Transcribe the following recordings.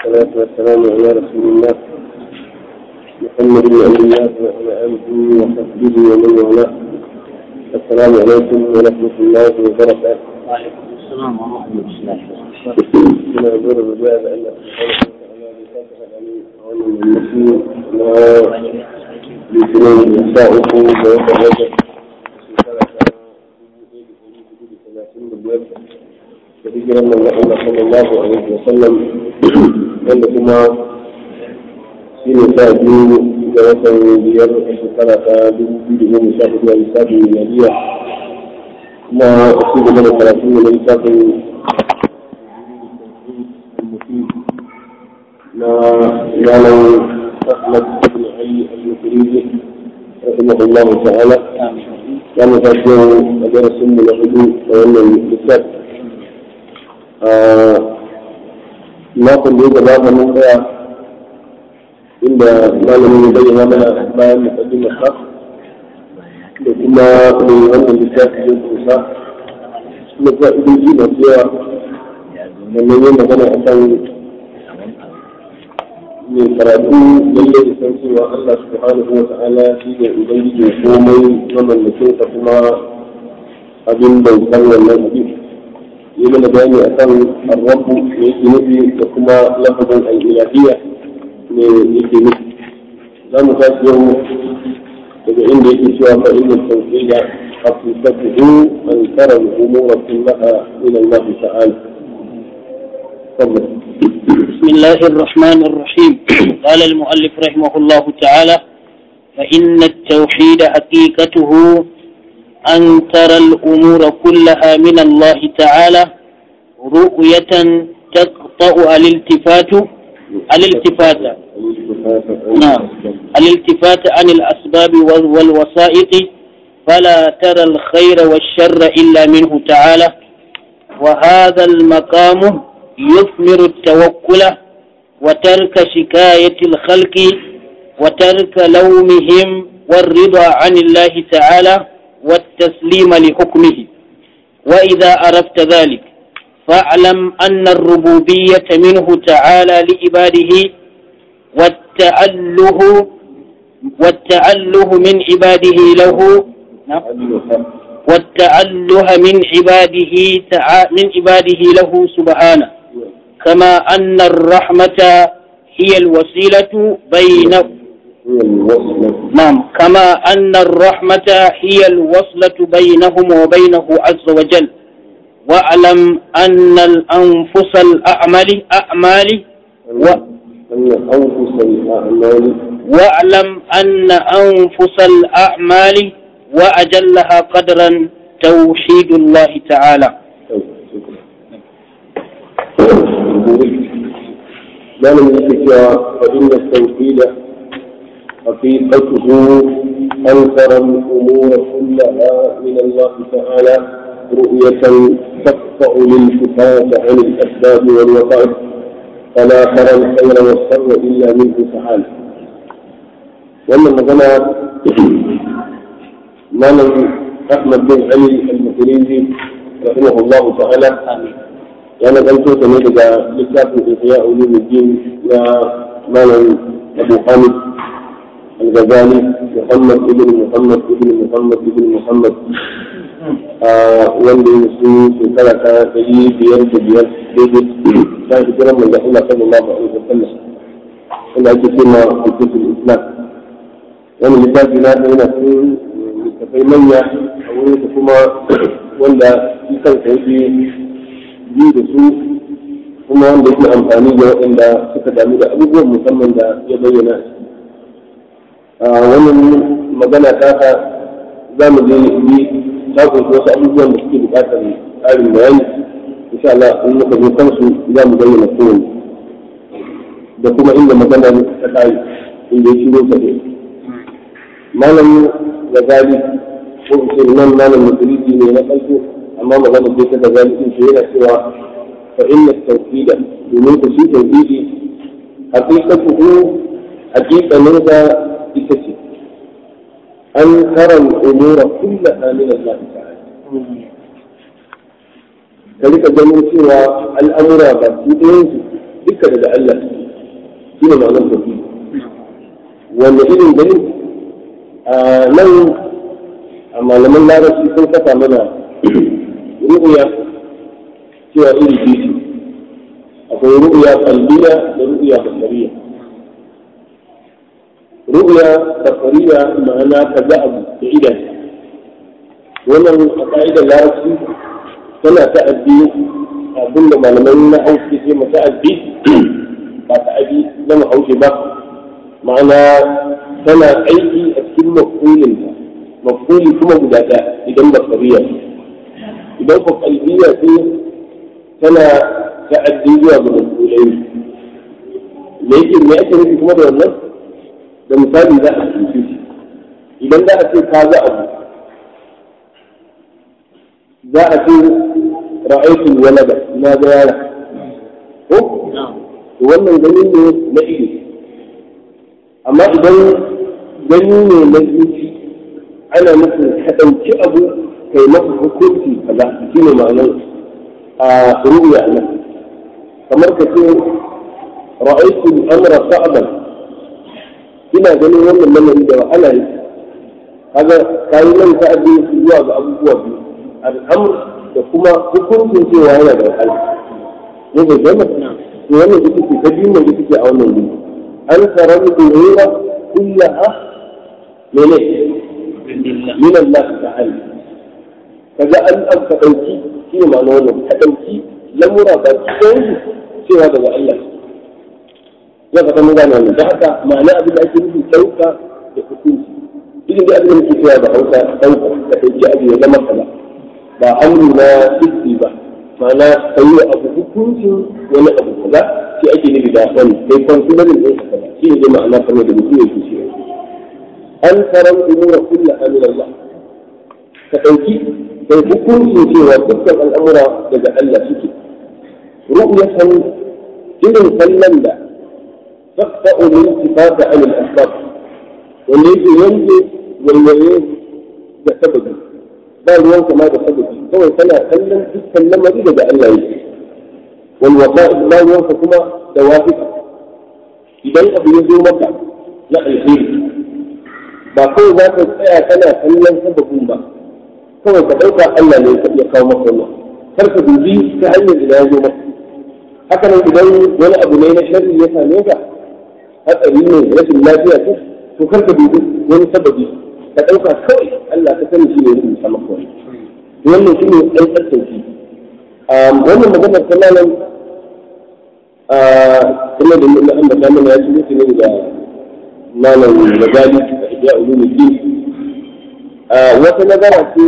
والصلاة والسلام على رسول الله محمد بن عبد الله وعلى آله وصحبه ومن والاه السلام عليكم ورحمة الله وبركاته. وعليكم السلام ورحمة الله من أمر الرجال أن سبحانه وتعالى بفتح عليه عون المسلمين لاثنين ساعته ويتوجه hijiran manzon Allah sallallahu alaihi wa sallam wanda kuma shi ne sa biyu ga watan biyar a shekara ta dubu biyu da goma sha hudu a lissafin miliyariya kuma a ci gaba da karatu ne na lissafin na ranar Ahmad ibn Ali al-Mukrizi rahimahullah ta'ala ya mu tashi a darasin mu na hudu a wannan lissafi makon da ya gabata mun tsaya inda malamin ya bayyana mana bayan mukaddimar sa da kuma mai wannan littafi ya kusa kuma fa'idoji masu yawa sannan yin magana a kan mai karatu lalle da san cewa Allah subhanahu wa ta'ala shi ne ubangiji komai mamallakin ka kuma abin bautar wannan abin yi mana bayani a kan arrabu da yake nufi da kuma lafazin al'ilahiyya ne yake nufi za mu tashi yau daga inda yake cewa fa inna tawhida haqiqatuhu an tara al-umura kullaha ila Allah ta'ala بسم الله الرحمن الرحيم قال المؤلف رحمه الله تعالى فإن التوحيد حقيقته أن ترى الأمور كلها من الله تعالى رؤية تقطع الالتفات الالتفات نعم الالتفات عن الأسباب والوسائط فلا ترى الخير والشر إلا منه تعالى وهذا المقام يثمر التوكل وترك شكاية الخلق وترك لومهم والرضا عن الله تعالى والتسليم لحكمه وإذا عرفت ذلك فاعلم أن الربوبية منه تعالى لعباده والتأله والتأله من عباده له والتأله من عباده من عباده له سبحانه كما أن الرحمة هي الوسيلة بين نعم كما أن الرحمة هي الوصلة بينهم وبينه عز وجل واعلم أن الأنفس الأعمال أعمال و أنفس الأعمال واعلم أن أنفس الأعمال وأجلها قدرا توحيد الله تعالى ما لم يكن فإن التوحيد حقيقته أنكر الأمور كلها من الله تعالى رؤية تقطع الالتفات عن الأسباب والوقائع فلا ترى الخير والشر إلا منه تعالى وأما مثلا مالك أحمد بن علي المكريزي رحمه الله تعالى يعني قلت سمعت لكتاب إحياء علوم الدين يا مالك أبو حامد الغزالي محمد ابن محمد ابن محمد ابن محمد wanda ya su shekara ta ɗari biyar da biyar daidai ta fi kiran manzo Allah sallallahu alaihi wa sallam wanda ake cewa hukuncin islam wani littafi na ɗaya na cikin littafai manya a wurin da kuma wanda shi kansa yake bi da su kuma wanda yake amfani da waɗanda suka damu da abubuwan musamman da ya bayyana wannan magana ta ka za mu je yi ta kunshi wasu abubuwan da suke bukatar tsarin bayani insha Allah in muka zo kansu za mu bayyana kowanne da kuma inda magana ta kai inda ya shiro ta dai malam gazali ko ce nan malam musulunci ne na farko amma magana ce ta gazali din ce yana cewa fa inna tawhida domin ku shi tawhidi haqiqatuhu haqiqanin da ita ce an karan umura kullaha min Allah ta'ala ka rika ganin cewa al'amura ba su ɗayan su duka daga Allah shi ne ma'anar tauhidi wanda irin gani a nan a malaman larabci sun saka mana ru'uya cewa iri biyu akwai ru'uya qalbiya da ru'uya basariya ru'uya basariya ma'ana ka ga abu da idan wannan a ka'idar larabci tana ta'addi abin da malamai na hausa ce ma ta'addi ba ta'addi na mahaushe ba ma'ana tana aiki a cikin mafulinta mafuli kuma guda ɗaya idan basariya idan ko qalbiya ce tana ta'addi zuwa ga mafulai me yake me ake nufi kuma da wannan da misali za a cuce shi idan za a ce ka ga abu za a ce ra'aitul walada na ga yara ko to wannan gani ne na ido amma idan gani ne na zuci ana nufin ka ɗauki abu kai masa hukunci kaza shi ne ma'anar a ruya nan kamar ka ce ra'aitul amra sa'aban ina ganin wannan lamari da wahala ne kaga kayi nan ta'addi zuwa ga abubuwa biyu al'amr da kuma hukuncin cewa yana da wahala ne bai gama to wannan ita ce ta biyu mai ita ce a wannan wuri an tara da umura kullaha mene min Allah ta'ala kaga an an ka dauki shi ne ma'ana wannan ka dauki lamura ba cikin cewa daga Allah ya ka mun gane wannan da haka ma'ana abin da ake nufi dauka da hukunci idan da abin da muke cewa da Hausa dauka da dauki abu ya zama kaza ba amru na sirri ba ma'ana ka yi abu hukuncin wani abu kaza shi ake nufi da wani kai kwansilarin ɗin ka kaza shi ne ma'ana kamar da mutum yake shi an tarar umura kulla amin Allah ka ɗauki kai hukuncin cewa dukkan al'amura daga Allah suke ru'yatan irin kallon da taqta'u min sifata an al-asbab wanda yake yanke walwaye da sababi ba ruwan kama da sababi kawai kana kallon dukkan lamari daga Allah yake wal wasa'id ba ruwan kuma da wafika idan abu ya zo maka na alheri ba kawai za ka tsaya kana kallon sababin ba kawai ka ɗauka Allah ne ya kawo maka wannan kar ka dubi ta hanyar da ya zo maka haka nan idan wani abu ne na sharri ya same ka hatsari ne rashin lafiya ce to kar ka dubi wani sababi ka ɗauka kawai Allah ka sani shi ne rubuta maka wani wannan shi ne ɗan tsarki wannan maganar ta nan kuma da yin an bata mana ya ci mutu ne da malam magali a iya ulumuddin wata nazara ce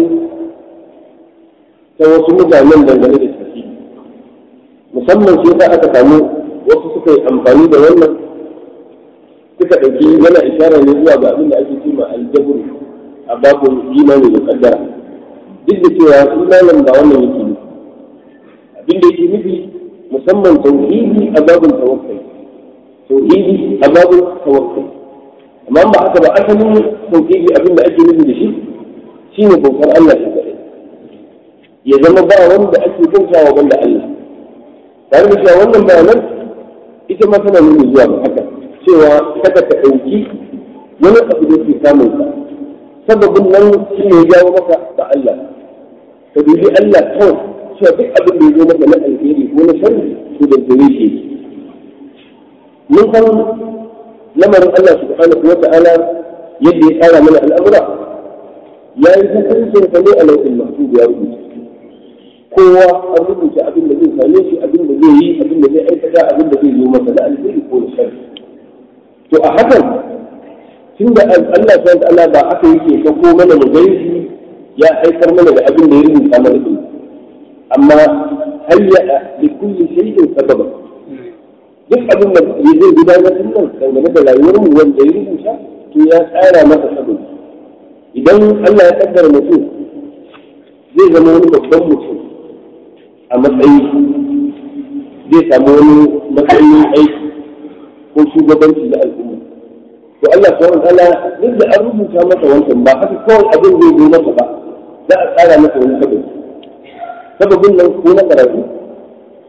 ta wasu mutanen dangane da tafi musamman shi ta aka samu wasu suka yi amfani da wannan suka ɗauki yana ishara ne zuwa ga abin da ake cima aljabur a babin imani da kaddara duk da cewa imanin ba wannan yake nufi abin da yake nufi musamman tauhidi a babin tawakkali tauhidi a babin tawakkali amma ba haka ba asalin tauhidi abin da ake nufi da shi shine bautar Allah shi kaɗai ya zama ba wanda ake bautawa banda Allah tare da cewa wannan bayanan ita ma tana nuni zuwa ga haka cewa kada ka ɗauki wani abu da ke samun ka sababin nan shi ne ya jawo maka da Allah ka dubi Allah kawai cewa duk abin da ya zo maka na alheri ko na sharri to da gare shi mun san lamarin Allah subhanahu wa ta'ala yadda ya tsara mana al'amura ya yi hukuncin ka ne a lauƙin mahfuz ya rubuta kowa an rubuta abin da zai same shi abin da zai yi abin da zai aikata abin da zai zo masa na alheri ko na sharri to a hakan tunda Allah subhanahu wa ta'ala ba aka yake sako mana mu gaishi ya aikar mana da abin da ya rubuta mana din amma hayya li kulli shay'in sababa duk abin da zai gudanar da nan dangane da rayuwar mu wanda ya rubuta to ya tsara masa sababi idan Allah ya kaddara mutum zai zama wani babban mutum a matsayi zai samu wani matsayin aiki ko shugabanci da al'umma to Allah subhanahu wa ta'ala duk da an rubuta masa wancan ba haka kawai abin zai zo masa ba za a tsara masa wani sababi sababin nan ko na karatu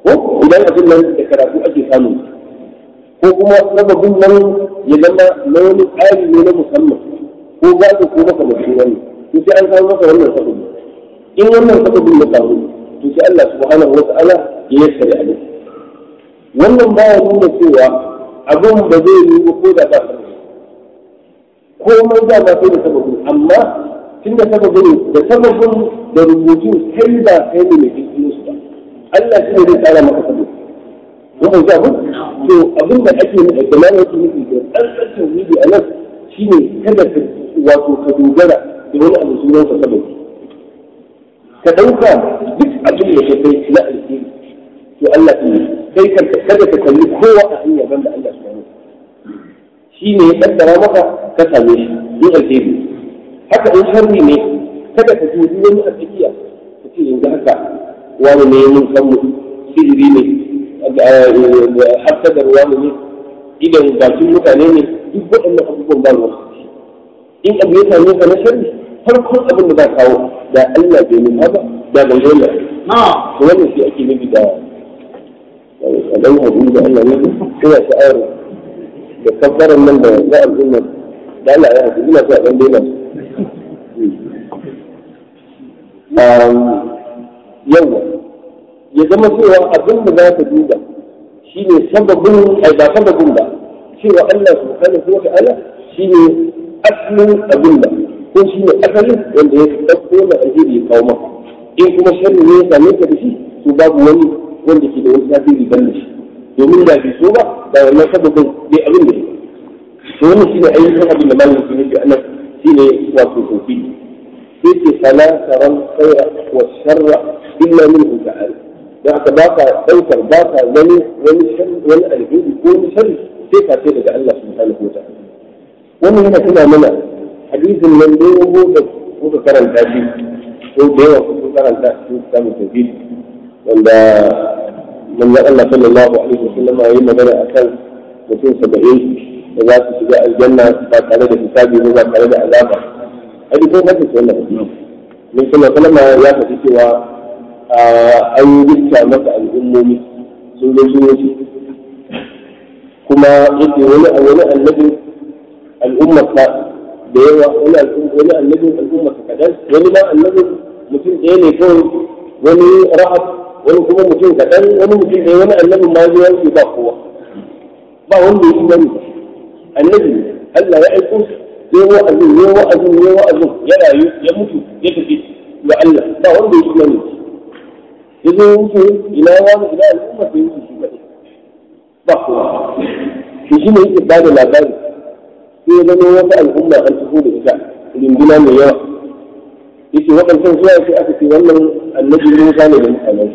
ko idan abin nan da karatu ake samu ko kuma sababin nan ya zama na wani tsari ne na musamman ko gado ko makamancin wannan to sai an samu maka wannan sababi in wannan sababin ya samu to sai Allah subhanahu wa ta'ala ya yassare abin wannan baya nuna cewa abin ba zai yi ba ko da ba komai da ba sai da sababin amma tun da sababin da sababin da rubutu kai ba kai ne mai kirkiro su ba Allah shi ne zai tsara maka sababin wannan ga mu to abin da ake nufi da nan yake nufi da tsantsan tauhidi a nan shine kada ka wato ka dogara da wani abu sunan sa sababi ka dauka duk abin da ka kai na alheri to Allah ne kai kada ka kalli kowa a hanya banda Allah subhanahu shi ne ya kaddara maka ka same shi in alheri haka in sharri ne kada ka dubi wani a tsakiya ka ce yanzu haka wani ne mun san mu sihiri ne hasadar wani ne idan bakin mutane ne duk waɗannan abubuwan ba ruwa in abu ya same ka na sharri farkon abin da za kawo da Allah bai nuna ba da bai zo da to wannan shi ake nufi da a ɗan haɗu da Allah ne ina sha'awar da kabbaran nan da za a zuma da Allah ya haɗu ina so a ɗan daina yawa ya zama cewa abin da za ka duba shi ne sababin ai ba sababin ba cewa Allah subhanahu wa ta'ala shi ne asalin abin da ko shi ne asalin wanda ya ɗauko na alheri ya kawo maka in kuma sharri ne ya same ka da shi to babu wani wanda ke da wani tasiri ban da shi domin da bai so ba da wannan sababin bai abin da shi to wannan shi ne ayyukan abin da malamin sun yi anan shi ne wato tofi sai ce fala taran khaira wa sharra illa minhu ta'ala da haka ba ka ɗaukar ba ka wani wani wani alheri ko wani sharri sai ka sai daga Allah subhanahu wa ta'ala wannan yana tuna mana hadisin nan da yawo da kuka karanta shi ko da yawa kuka karanta shi samu tafi wanda manzon Allah sallallahu alaihi wasallam ya yi magana akan mutum saba'in da za su shiga aljanna ba tare da hisabi ba tare da azaba hadisin haka ce wannan min sallallahu alaihi ya faɗi cewa an gicca masa al'ummomi sun zo sun wuce kuma yake wani a wani annabin al'ummarsa da yawa wani wani annabin al'ummarsa kaɗan wani ma annabin mutum ɗaya ne kawai wani rahab wani kuma mutum kaɗan wani mutum ɗaya wani annabin ma zuwa yake ba kowa ba wanda ya imani annabi Allah ya aiko shi sai wa'azin ne wa'azin ne wa'azin ya rayu ya mutu ya tafi ga Allah ba wanda ya imani ya zo wuce ina wani ina al'umma sai wuce shi kaɗai ba kowa shi shi ne yake ba da labari sai ya zama wata al'umma an taho da ita rinduna mai yawa yake waɗancan zuwa sai aka ce wannan annabi Musa ne da mutanen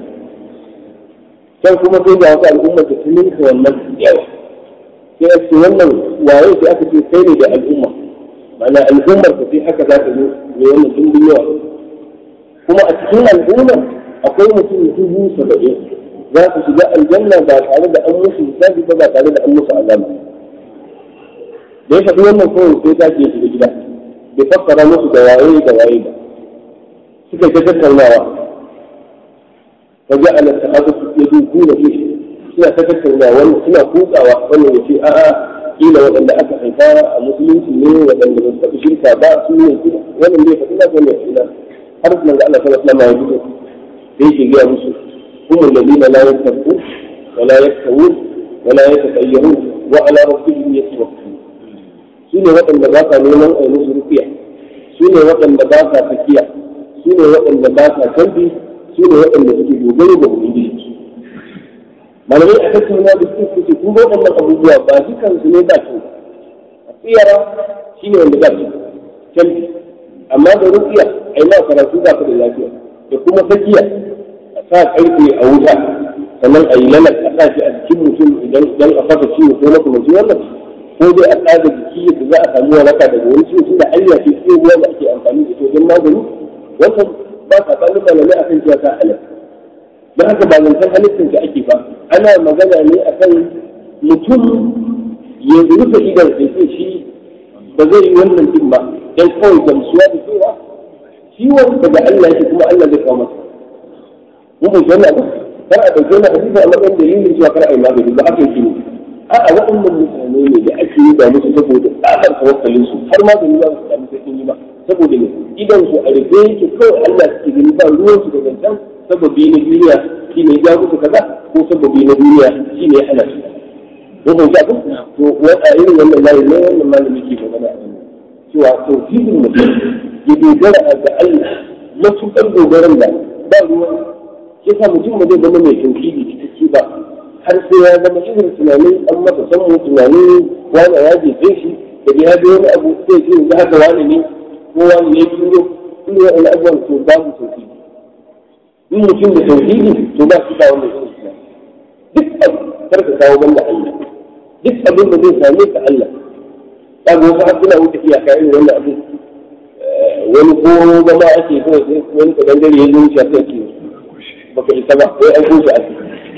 can kuma sai da wata al'umma ta tuninka wannan yawa sai aka ce wannan waye sai aka ce sai ne da al'umma ma'ana al'ummar ka sai haka za ta zo mai wannan dimbin yawa kuma a cikin al'ummar akwai mutum dubu saba'in za su shiga aljanna ba tare da an musu hisabi ba ba tare da an musu azaba da ya faɗi wannan kawai sai ta ke shiga gida bai fassara musu da waye da waye ba suka ta tattaunawa fa ja'ala sahabatu yadukuna fi suna ta tattaunawa wani suna kukawa wannan ya ce a'a kila waɗanda aka haifa a musulunci ne waɗanda ba su taɓa shirka ba su ne wannan bai faɗi na wannan ina har nan da Allah sallallahu alaihi wasallam ya fito sai yake gaya musu هم الذين لا يتقون ولا يكتوون ولا يتطيرون وعلى ربهم يتوكلون سنة وطن نباتا نوما أي نصر فيها سنة وطن نباتا فكية سنة وطن نباتا كلبي سنة وطن نباتا دوبي وبنجي malamai a tattauna da su su kun ga wannan abubuwa ba dukan su ne ba su a tsiyara shi ne wanda ba su canji amma da rufiya ai ma karatu ba ka da lafiya da kuma tsakiya sa karfe a wuta sannan a yi lalar a sa shi a jikin mutum idan idan a fasa ciwo ko makamanci wannan ko dai a tsaga jiki yadda za a samu waraka daga wani ciwo tunda hanya ce tsohuwa da ake amfani da ita wajen magani wannan ba sa tsanin malamai a kan cewa ta halatta don haka ba zancen halittar da ake ba ana magana ne a kan mutum ya rufe idan sai ce shi ba zai yi wannan din ba dan kawai gamsuwa da cewa ciwon daga Allah yake kuma Allah zai kawo masa mun bai wannan ba kar a ɗauke na hadisi a matsayin dalilin cewa kar a yi magani ba haka yake ne a'a waɗannan mutane ne da ake yi da musu saboda tsabar tawakkalin su har magani ba su samu sai sun yi ba saboda ne idan su a rufe yake kawai Allah suke gani ba ruwan su da zancen sababi na duniya shi ne ya musu kaza ko sababi na duniya shi ne ya hana su ko ban ta to wata irin wannan layi ne wannan malami ke magana a cewa tauhidin mutum ya dogara ga Allah matuƙar dogaran da ba ruwan ya sa mutum ba zai zama mai tauhidi cikakke ba har sai ya zama irin tunanin an masa san tunanin wani ya jefe shi da ya ga wani abu sai ce yanzu haka wani ne ko wani ne turo turo wani abubuwan to babu tauhidi in mutum da tauhidi to ba shi kawo mai irin tunani duk abu kar ka kawo banda Allah duk abin da zai same ka Allah ka ga wasu suna wuce iyaka irin wannan abin wani ko zama ake kawai sai wani ka dangare ya zo wuce a kai baka isa ba wai an kusa a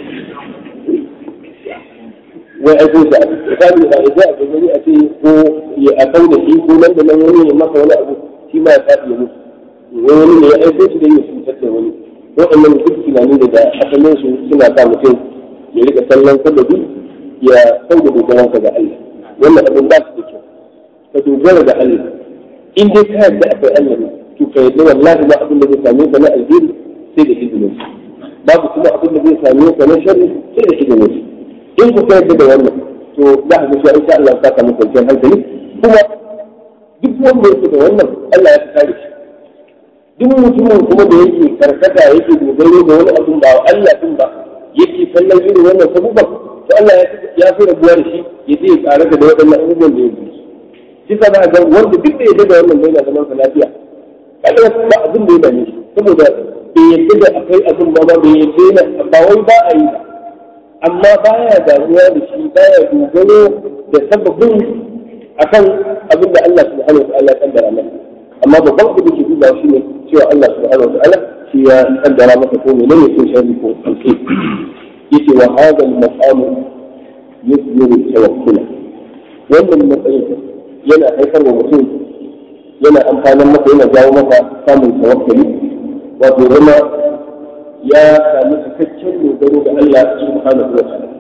wai an kusa a misali ba idan a gani a ce ko ya a kan da shi ko nan da nan wani ya masa wani abu shi ma ya faɗi ya mutu wani ne ya aiko shi da ya cutar da wani waɗannan duk tunani da da asalin su suna sa mutum ya rika sallan sababi ya sauke dogaransa ga Allah wannan abin ba su da kyau ka dogara ga Allah in dai ka yarda akwai Allah ne to ka yarda wallahi ba abin da zai same ka na alheri sai da izinin babu kuma abin da zai same ka na sharri sai da izinin in ku ka yarda da wannan to za ka ga insha Allah ka samu kwanciyar hankali kuma duk wanda yake da wannan Allah ya kare shi duk mutumin kuma da yake karkata yake dogaro da wani abin ba Allah din ba yake kallon irin wannan sabuban to Allah ya fi rabuwa da shi ya je ya tsare da waɗannan abubuwan da ya bi shi sa za ga wanda duk da yadda da wannan bai na zaman sa lafiya kada ba abin da ya dame shi saboda bai yadda da akwai abin ba ba bai yadda na ba wai ba a yi ba amma baya damuwa da shi baya dogaro da sababin akan abin da Allah subhanahu wa ta'ala ya kaddara masa amma babban abin da ke duba shi ne cewa Allah subhanahu wa ta'ala shi ya kaddara masa ko menene ko sharri ko alkhair yace wa hadha al-maqam yuzhiru tawakkula wannan matsayin yana haifar wa mutum yana amfanin masa yana jawo masa samun tawakkali wato zama ya sami cikakken dogaro ga Allah subhanahu wa ta'ala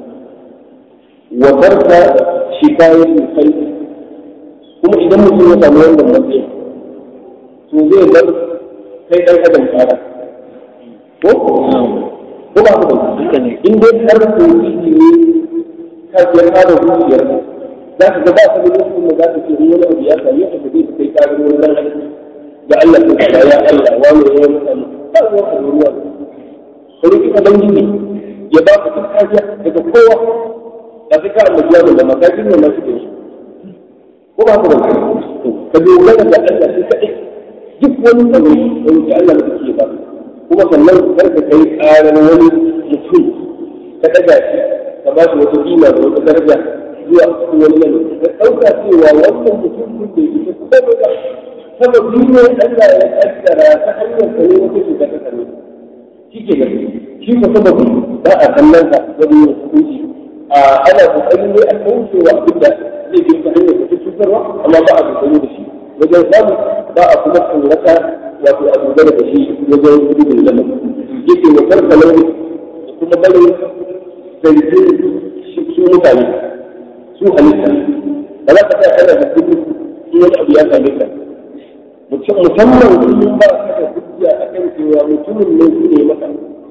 wa barka shikayen misal kuma idan mutum ya samu wannan matsayin to zai bar kai dan adam tsara ko ko ba ku in dai har ko ne ka ya fara zuciyar za ka ga ba ka da lokacin da za ka ce wani abu ya same ka zai kai karin wannan aiki ga Allah ko ya ya Allah wani ya mutane ba ruwa a ruwa sai ki ubangiji ya ba ka duk kafiya daga kowa ba sai ka annabi da makakin nan nasu da shi ko ba ka ba ka dogara da Allah shi kadai duk wani abu da Allah da ke ba kuma sannan kar ka kai karan wani mutum ka daga shi ka ba shi wata kima da wata daraja zuwa cikin wani yanayi ka ɗauka cewa wannan mutum kun da ita kuma da sababi ne Allah ya kaddara ta hanyar ka ne wata cuta ta kare shi ke da shi ko sababi ba a kallon ka wani yin hukunci a ana kokari ne a kauce wa abin da zai bi ta hanyar da ta cutarwa amma ba a kokari da shi wajen samu ba a kuma tsorata wato a dogara da shi wajen gudun lamar yake wa karka lauri da kuma barin zargin su mutane su halitta ba za ka sa ana da kudi in wani abu ya same ka musamman in ba ka da hujja a kan cewa mutumin ne su ne maka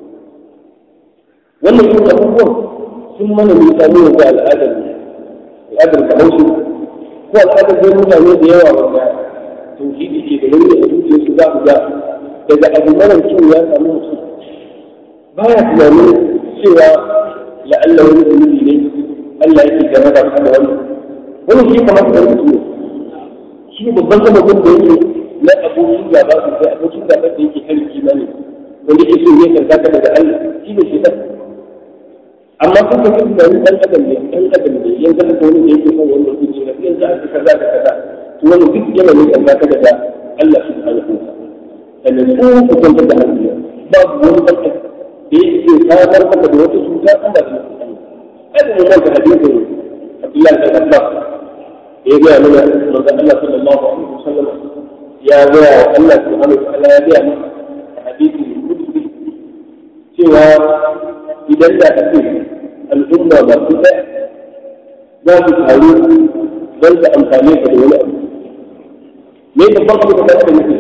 wannan yin abubuwan sun mana misali yanzu al'adar al'adar kamar ko al'adar zai mutane da yawa wanda tauhidi ke da wani a zuciyarsu za ku ga daga abu mara kyau ya samu mutum baya tunanin cewa la'alla wani zunubi ne Allah yake game da kuma wannan wani shi kamar da mutum shi ne babban sababin da yake na abokin gaba su sai abokin gaba da yake kan kimani wanda yake so ne kan zaka daga Allah shi ne shi da amma kun ga tunanin dan adam ne dan adam ne yanzu da wani da yake son wannan kuci na yanzu aka kaza da kaza to wani duk yana ne kan zaka daga Allah subhanahu wa ta'ala sannan su ku kwantar da hankali babu wani dan adam da yake samar maka da wata cuta an ba ta هذا من ذلك حديث عبد الله بن عباس يجي من من الله صلى الله عليه وسلم يا ذا الله سبحانه وتعالى يا ذا حديث القدسي سوى idan da ake al'umma ba su ɗaya za su taru don su amfane ka da wani abu me babban abu da kada yake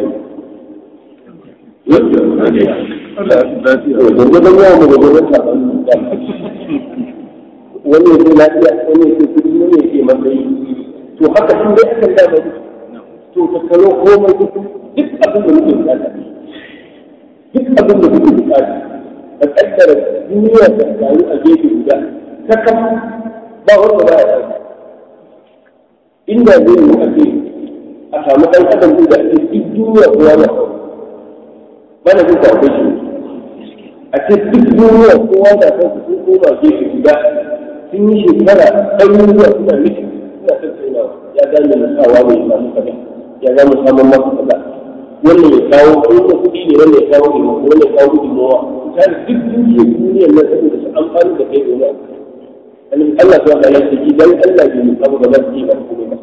so gurgurdan yawan mu gurgurdan sabon wani yake lafiya wani yake kudi wani yake matsayi to haka in dai aka da to ta kalo komai duk abin da muke bukata duk abin da muke bukata ka kaddara duniya ta taru a gefe guda ta kafa ba wanda ba ya ɗauka inda zai yi ake a samu ɗan adam da ake duk duniya kowa na mana duk da shi a ce duk duniya kowa na kan sun koma gefe guda sun yi shekara ɗaruruwa suna miki suna tattaunawa ya gane na sawa mai samu kaza ya gane samun masa kaza wannan ya kawo ko ta kuɗi ne wannan ya kawo ilimi wannan ya kawo gudunmawa ta duk duniya duniyar nan saboda su amfani da kai domin annabi Allah ta wata ya ce idan Allah bai mu abu da za su yi ba kuma ba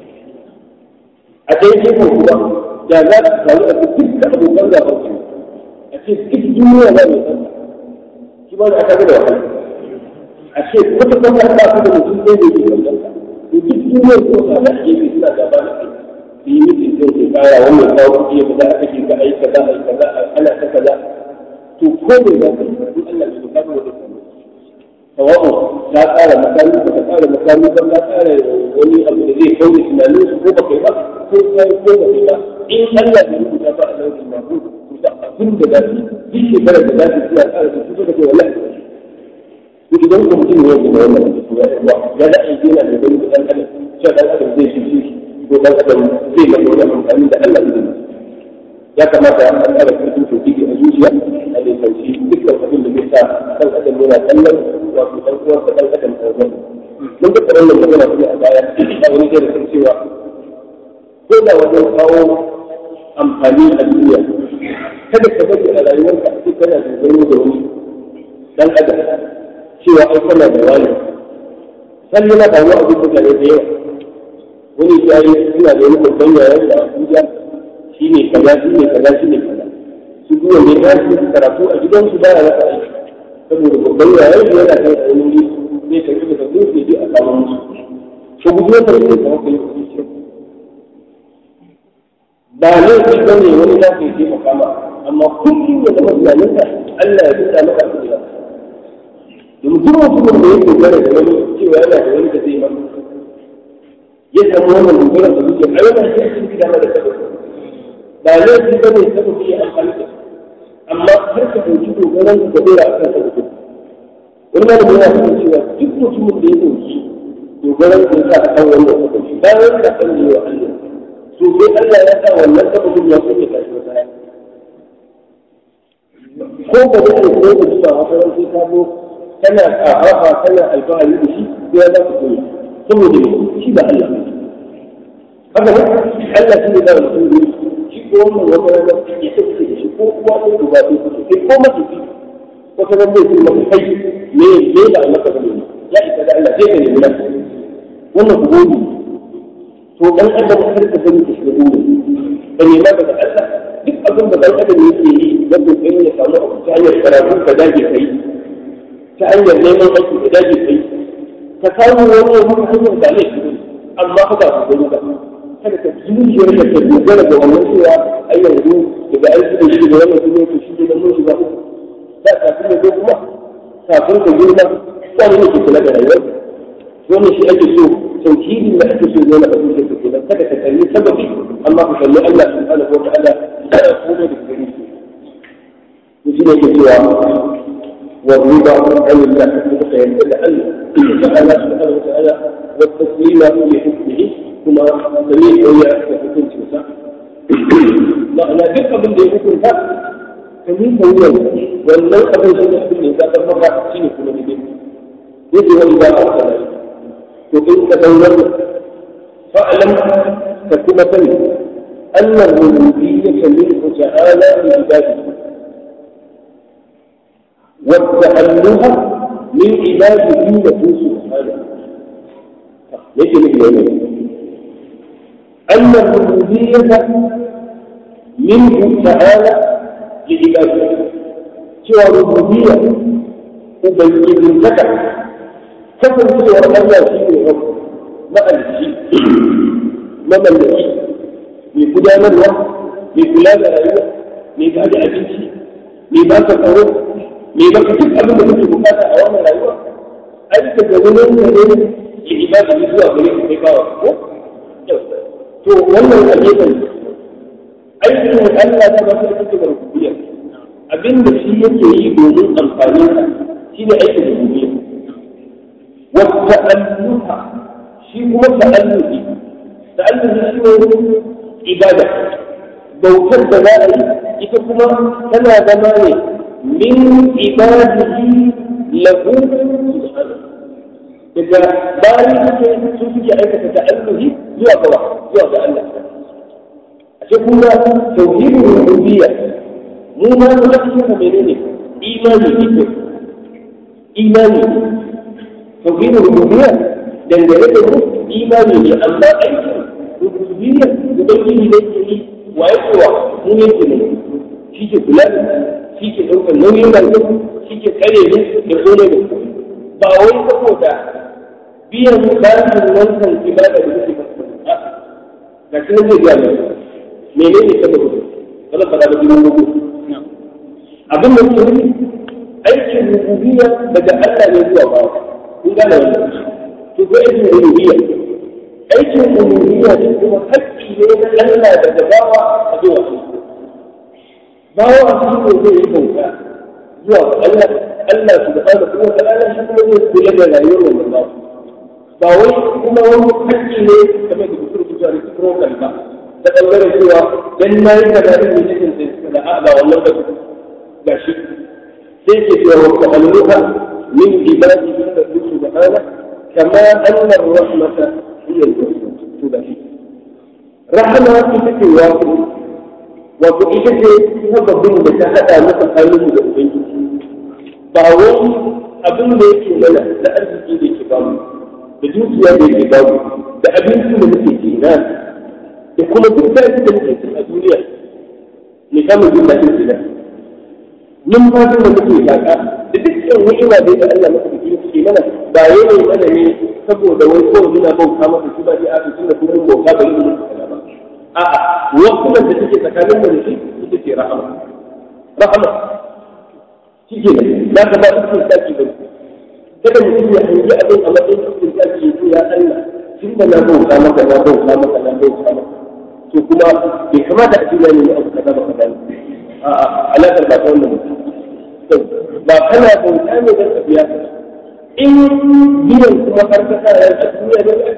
a ɗaya gefen kuma da za su samu a duk da abokan gaban su a ce duk duniya ba mai san shi ba da aka ga da wahala a ce kwata kwata ba su da mutum ɗaya da ke wannan ka to duk duniyar ko sa da gefe suna gaba da kai su yi mutum sai ke kara wannan kawo kuɗi ya fita aka ce ka ai kaza ai kaza ana ta kaza to ko me za ka yi in Allah bai buƙata wani samu sawa'u ta tsara makami ba ta tsara makami ba ta tsara wani abu da zai kauce tunanin su ko ba kai ba ko kai ko ba kai ba in Allah bai rubuta ba a lauyin mahmud to da abin da za su yi shekarar da za su suna tsara su suka ce wallahi to idan ko mutum ne yake da wannan to ya ya da aiki yana da gani da dan adam cewa dan adam zai shi shi ko dan adam zai mai wani amfani da Allah zai ya kamata a tsara karfin tauhidi a zuciya a nisanci dukkan abin da zai sa kan adam yana kallon wato ɗan uwan da ɗan adam ɗan uwan mun ga tsaron nan magana kuma a baya a wani da kan cewa ko da wajen kawo amfani a duniya kada ka bari a rayuwarka a cikin kana dogaro da wani ɗan adam cewa ai kana da wani san yana da wani abin mutane da yawa wani ya yi suna da wani babban yayan da Abuja shi ne kaza shi ne kaza shi ne kaza su duwa ne ya su karatu a gidansu ba ya rasa aiki saboda babban yayan da yana kai a wani zai tafi da sabbin su je a samu musu to gudu ya tafi da kuma kai ba laifi ba ne wani za ka yi taimaka ma amma kullum ya zama tunaninka Allah ya buɗa maka abin da domin duk mutumin da ya dogara da wani cewa yana da wani da zai maka ya samu wannan dogara da zuciya a yana shi a cikin gida da sabon ba laifi ba ne sabon ya amfani da amma har ka ɗauki dogaran ka dora a kan sabon wani malami yana cikin cewa duk mutumin da ya ɗauki dogaran ka sa a kan wannan sabon bayan ka san da yawa Allah to sai Allah ya sa wannan sabon ya kuke kashi wata ya ko ba da ne ko da zuwa wata ran sai ka zo kana ƙafafa kana alfahari da shi ko ya za ka koyi saboda shi ba Allah haka ne Allah shi ne da mutum ne shi ko wannan wata rana ya tafi da shi ko uwa ko uba ko kuke sai ko mace ce wata ran zai ce maka kai me me da Allah ka bane ya isa da Allah zai ka nemi nan wannan ku gode to dan adam har ka sani da shi gode ka nema daga Allah duk abin da dan adam yake yi da kokarin ya samu abu ta hanyar karatu ka dage kai ta hanyar neman aiki ka dage kai ka samu wani ya maka hanyar da laifi ne amma ka ba ku gani ba kada ka zuciyar da ka dogara da wannan cewa ai yanzu daga aiki da shi da wannan kuma to shi da mun shiga uku da kafin ya zo kuma kafin ka girma wani ne ke kula da rayuwar wannan shi ake so tauhidin da ake so yana da zuciyar ka kenan kada ka kalli sababi amma ka kalli Allah subhanahu wa ta'ala da komai da gani to shi ne ke cewa والرضا عن الله فيمتنع تعالى سبحانه وتعالى والتسليم لحكمه ثم سميع ويا حكم سوسا معنى duk abin da ya hukunta ka yi kawai wannan abin shi ne abin da ya zaɓar maka shi ne kuma daidai yake wani ba a sana to in ka san wannan fa'alam ka kuma sani annar rububiyyata minhu ta'ala li ibadihi والتأله من عباده له سبحانه ليس مثل يومين أن الربوبية منه تعالى لعباده سوى الربوبية ubangijin taka kasancewar Allah shi ne rabu ma'alici mamallaki mai gudanarwa mai kula da rayuwa mai ba da abinci mai ba ka tsaro mai ba ka duk abin da kake bukata a wannan rayuwa ai ka ga wani ne ne ke ibada ne zuwa gare ka kai bawa ko to wannan a gefen aikin Allah da ba ka da kake da rububiyya abin da shi yake yi domin amfanin ka shi ne aikin rububiyya wata alluha shi kuma ta'alluhi ta'alluhi shi ne ibada bautar da za a yi ita kuma tana zama ne min ibadihi lahu daga bayan suke sun suke aikata ta'alluhi zuwa ga zuwa ga Allah ashe kuma tauhidin rububiyya mu ma mu ake yin menene imani ne imani tauhidin rububiyya dangane da mu imani ne amma aikin rububiyya ubangiji ne ke yi wa ya kowa mu ne ke ne shi ke kula shi ke ɗaukar nauyin rayuwa shi ke kare ne da kone da ba wai saboda biyan bashin wancan ibada da kuke masa ga shi nan zai biya mai menene saboda kada fada da biyan gugu abin da ke nufi aikin rububiyya daga Allah ne zuwa bawa kun gane wannan to ko aikin rububiyya aikin rububiyya ne kuma haƙƙi ne na Allah daga bawa a zuwa bawa shi ne zai yi bauta zuwa ga Allah Allah subhanahu wa ta'ala shi kuma zai kula da rayuwar wannan bawa ba wai kuma wani haƙƙi ne kamar da kusur kusa da protocol ba ta ɓangaren cewa dan na yi kaza da ne cikin sai suka da a ba wannan ba ga shi sai ke cewa wa ta'alluha min ibadihi da subhanahu kama anna rahmata hiya al-wasl to da shi rahama ita ce wato wato ita ce sababin da ta hada mu tsakanin da ubangiji ba wani abin da yake mana na arziki da yake ba mu da dukiya da yake ba mu da abinci da muke ci na da kuma duk da da muke ci a duniya ne samun jin daɗin ci na numfashin da muke shaƙa da dukkan ni'ima da da Allah maka biki suke mana ba yayin mana ne saboda wai kawai muna bauta masa shi ba dai a cikin da kuma bauta ba yin musu kaza ba a'a wakulan da take tsakanin mu da shi ita ce rahama rahama shi ke nan za ka ba su saki ba kada mutum ya hangi abin a matsayin cikin saki ya ce ya Allah tun da na bauta maka na bauta maka na bauta maka to kuma bai kamata a cikin ne abu kaza ba kaza ne a'a alaƙar ba ta wannan mutum ba kana bauta ne don ka biya ka in biyan kuma har ka sa ran a duniya don ka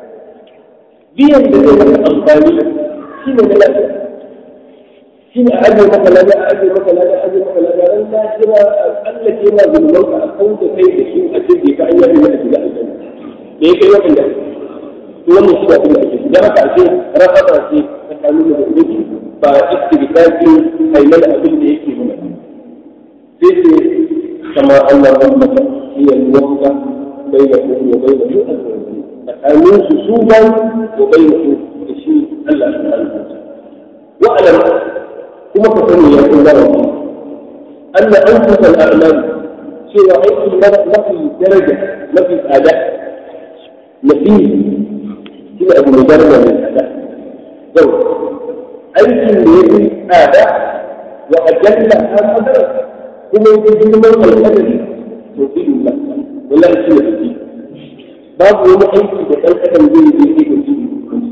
biyan da zai maka amfani shi ne na lafiya shi ne a ajiye maka lafiya a ajiye maka lafiya a ajiye maka lafiya ran ta jira Allah ke ma zulman ka a kawo da kai da shi a jirgi ka an yi da shiga aljanna da ya kai wannan da to wannan shi da abin da ake shi dan haka ake rahama ce tsakanin da ubangiji ba istibdaki ai mana abin da yake mana sai ce kama Allah rahmata hiya al-waqta bainakum wa bainahu al-waqt tsakanin su su ban wa bainahu da shi Allah subhanahu wa ta'ala wa'lam kuma ka sani ya kun zama anna anfus al-a'mal cewa aiki mafi daraja mafi tsada mafi shi ne abu mai daraja mai tsada yau aikin da ya fi tsada wa ajalla ha qadara kuma ya fi girman alƙadari to fi Allah wallahi shi ne fi babu wani aiki da ɗan adam zai yi zai ga shi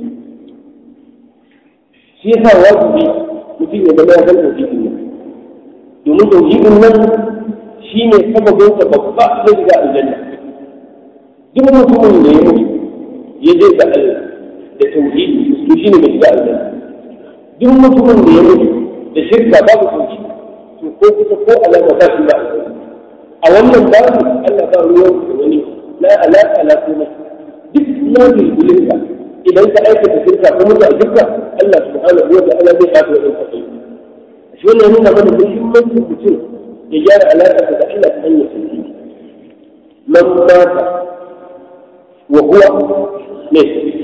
shi yasa wajibi mutum ya zama ya san tauhidin nan domin tauhidin nan shi ne sababin sa babba na shiga aljanna duk mutumin da ya mutu ya je ga Allah da tauhidi to shi ne mai shiga aljanna duk mutumin da ya mutu da shirka babu tauhidi to ko kusa ko alama ba shi ba a wannan babu Allah ba ruwan da wani la alaka la kuma duk na bilbilinka idan ka aikata shirka ko mutu a shirka Allah subhanahu wa ta'ala zai kafa wannan kai shi wannan yana mana muhimmancin mutum ya gyara alaƙa da Allah ta hanyar tauhidi man mata wa huwa ne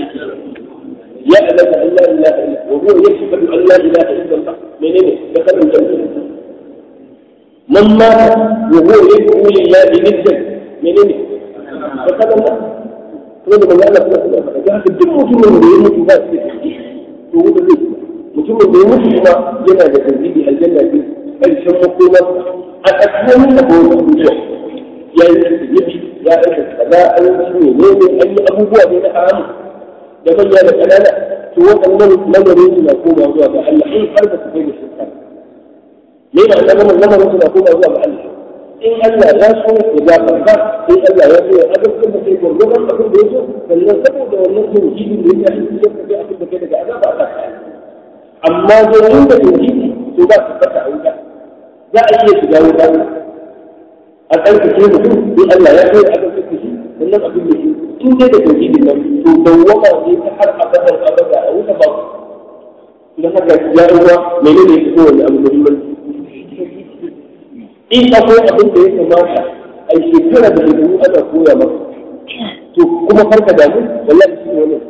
يعلم ان لا اله الا وهو يشهد ان لا اله الا الله منين دخل الجنه من مات wa huwa yad'u lillahi niddan menene ba ka da kuma da manzo Allah kuma ya faɗa ga haka duk mutumin da ya mutu ba shi da to wuta zai mutumin da ya mutu kuma yana da tauhidi aljanna ce karshen makoma a tsakanin da kowa mutuwa ya yi zunubi ya aika kaza an yi ne ne an yi abubuwa ne na haramu da manya da ƙanana to waɗannan lamarin su na koma zuwa ga Allah in har ba su kai da shirka me ba lamarin lamarin su na koma zuwa ga Allah in Allah ya so ya gafarta in Allah ya so ya azabtar da kai gwargwadon abin da ya so sannan saboda wannan tauhidin da ya yi ya kaje abin da kai daga azaba Allah ta amma dai inda tauhidi to ba su fata a wuta za a iya shiga wuta a tsarkake mutum in Allah ya so ya azabtar da shi sannan abin da shi in dai da tauhidin nan to dawwama ne ta har abadan abada a wuta ba don haka ya uwa menene ya fito wani abu muhimmanci in akwai abin da ya kamata a shekara da shekaru ana koya maka to kuma farka damu wallahi shi ne wannan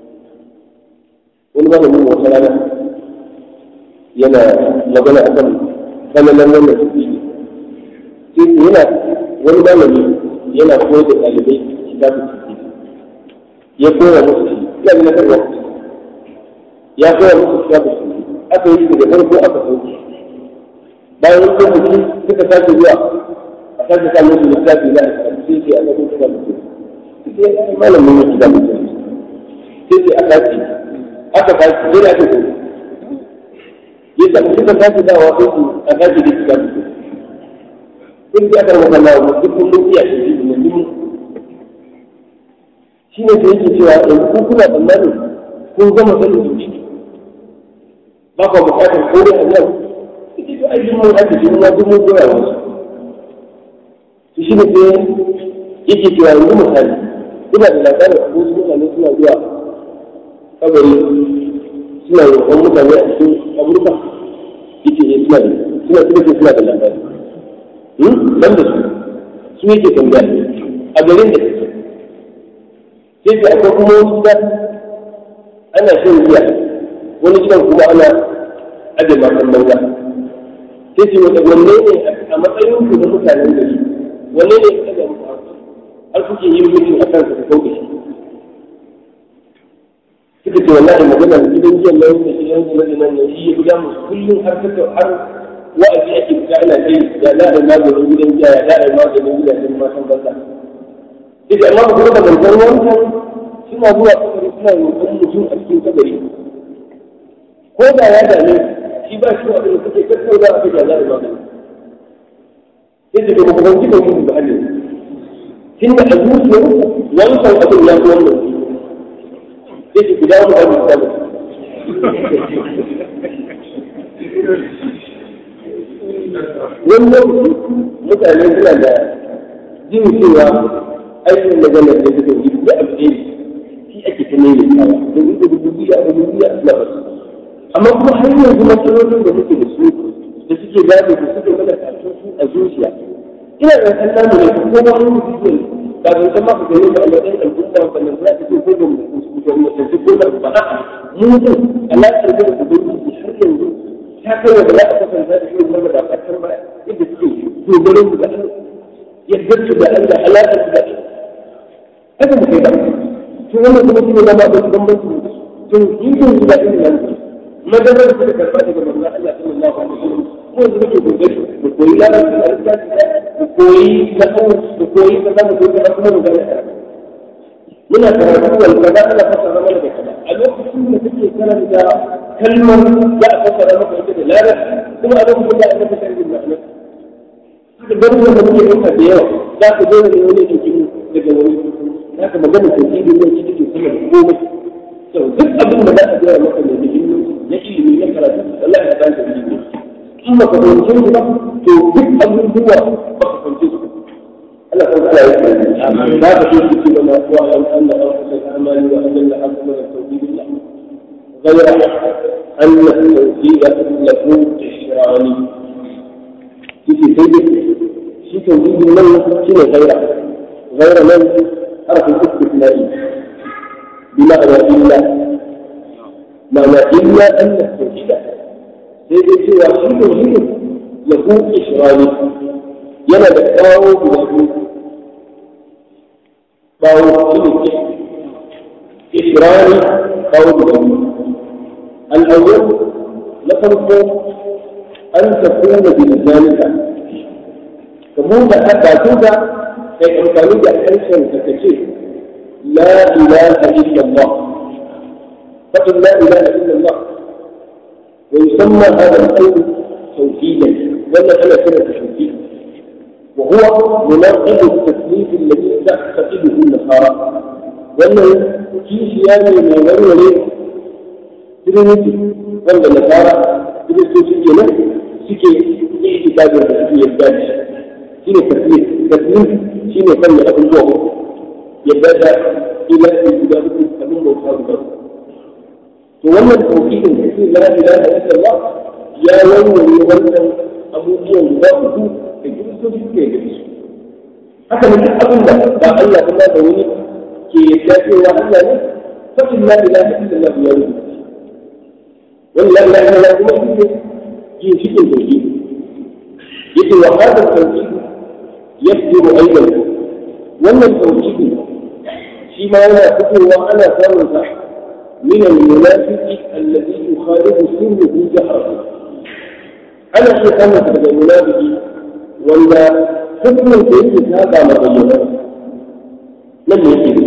wani malamin wata rana yana magana a kan kananan wannan su ne sai yana wani malami yana koyar da ɗalibai kitabun tafsir ya koya musu shi ya ga kan wasu ya koya musu kitabun tafsir aka yi daga farko aka sauke bayan wani lokaci suka sake zuwa a sake sa musu littafi na sai ce ana kuma kitabun tafsir sai ya malamin ya kitabun tafsir sai ce aka ce aka fashi sai da ake koyi ya sa suka sake dawa sai su a sake da kitabun tafsir sai ya karɓa kallawa duk kullum iya shi ne shi ne da yake cewa yanzu kun kuna tsammanin kun gama sanin zuci ba ku bukatar kore a yau ita to ai mun aka ji mun duk mun gora wasu to shi ne sai yake cewa yanzu misali ina da labarin abu su mutane suna zuwa kabari suna roƙon mutane a cikin kaburka yake ne suna da suna suna suna da labari ban da su su yake tambaya a garin da kake sai da akwai kuma wasu gida ana shan giya wani gidan kuma ana aje matan banza sai ce wata wanne ne a matsayin ku na mutanen gari wanne ne ka ga muku har kuke yin mutum a kansa ka kauce shi suka ce wallahi magana da gidan giyan nan da gidan giyan nan ne shi ya guda musu kullum har suka har wa'azi ake fita ana kai ya za a yi maganin gidan giya ya za a yi maganin gidajen matan banza duk amma ba kuma da manzon wancan suna zuwa kabari suna roƙon mutum a cikin kabari ko da ya dame shi ba shi abin da suke tattauna a kai da za a yi magani sai da kuma kuma kika mutu da hali tun da a zuciyar wancan abin ya fi wannan sai ki guda mu abin da wannan mutane suna da jin cewa aikin magana da suka yi da abu ne shi ake ta nemi kawa da yi da rububiya da rububiya suna basu amma kuma har yanzu matsalolin da muke da su da suke gane da suke mana kafin su a zuciya ina da kan namu ne ko ma wani mutum ne kafin kan ma ka gani da Allah ɗan al'umma ba nan za ka ce ko da mu da mu da ko da ba a mu din Allah ya da ubangiji har yanzu ta kai wa da za a kasance da shi wanda ba a kan ba yadda suke dogaro mu da Allah yadda su da Allah alaƙar su da Allah haka mu kai ba to wannan kuma shi ne da ba da bambanci to yin su da irin nan madarar da karba daga manzon Allah sallallahu alaihi wasallam ko da muke kokari mu koyi larabci a lissafi mu koyi nahawu mu koyi kaza mu koyi kaza kuma mu gane muna karatu wal kaza ana fasara mana da kaza a lokacin da kake karanta kalmar za a fasara maka ita da larabci kuma a lokacin da aka fasara da ma'anar haka garuruwan da muke ɗauka da yawa za ka zo da wani ɗauki daga wani za ka magana tauhidi ne shi take sama da komai to duk abin da za a gaya maka mai muhimmanci na ilimi na karatu Allah ya san tauhidi in ba ka fahimce shi ba to duk abubuwa ba ka fahimce su Allah kan Allah ya san za ka so ki ce mana wa an Allah an kusa amali wa ajalla an kuma tauhidillah غير أن التوحيد له إشراني في سيدك في توحيد من شنو غيره غير من حرف الاستثنائي بمعنى إلا معنى إلا أن التوحيد سيدك سوى في توحيد له إشراني yana da kawo guda biyu kawo shi ne ishirani kawo guda biyu al'awwal na farko an takuna bilisanika ka buɗe bakinka kai amfani da harshen ka kace la ilaha illallah فقل لا إله إلا الله ويسمى هذا القول توحيدا ولا أنا كلمة توحيد وهو مناقض التكليف الذي تعتقده النصارى وأنه في سياسة من غير وليه ترينيتي وأن النصارى ترينيتي سكي له سكي اعتقاد الرسول يزداد شنو التكليف؟ التكليف شنو فن أبو الجوع يزداد إلى إلى أبو الجوع to wannan tauhidin da ke la ilaha illallah ya warware wannan abubuwan guda uku da kiristoci suke da su haka ne duk abin da ba Allah kuma da wani ke yadda cewa Allah ne fakin la ilaha illallah ya rubuta wani la ilaha illallah kuma shi ne ginshiƙin tauhid yake wa hada tauhid yasdiru aidan wannan tauhid shi ma yana fitowa ana samun sa من المنافق الذي يخالف سنه جهرا أنا في خمسة من المنافق ولا حكم الكريم هذا مبينا لم يجد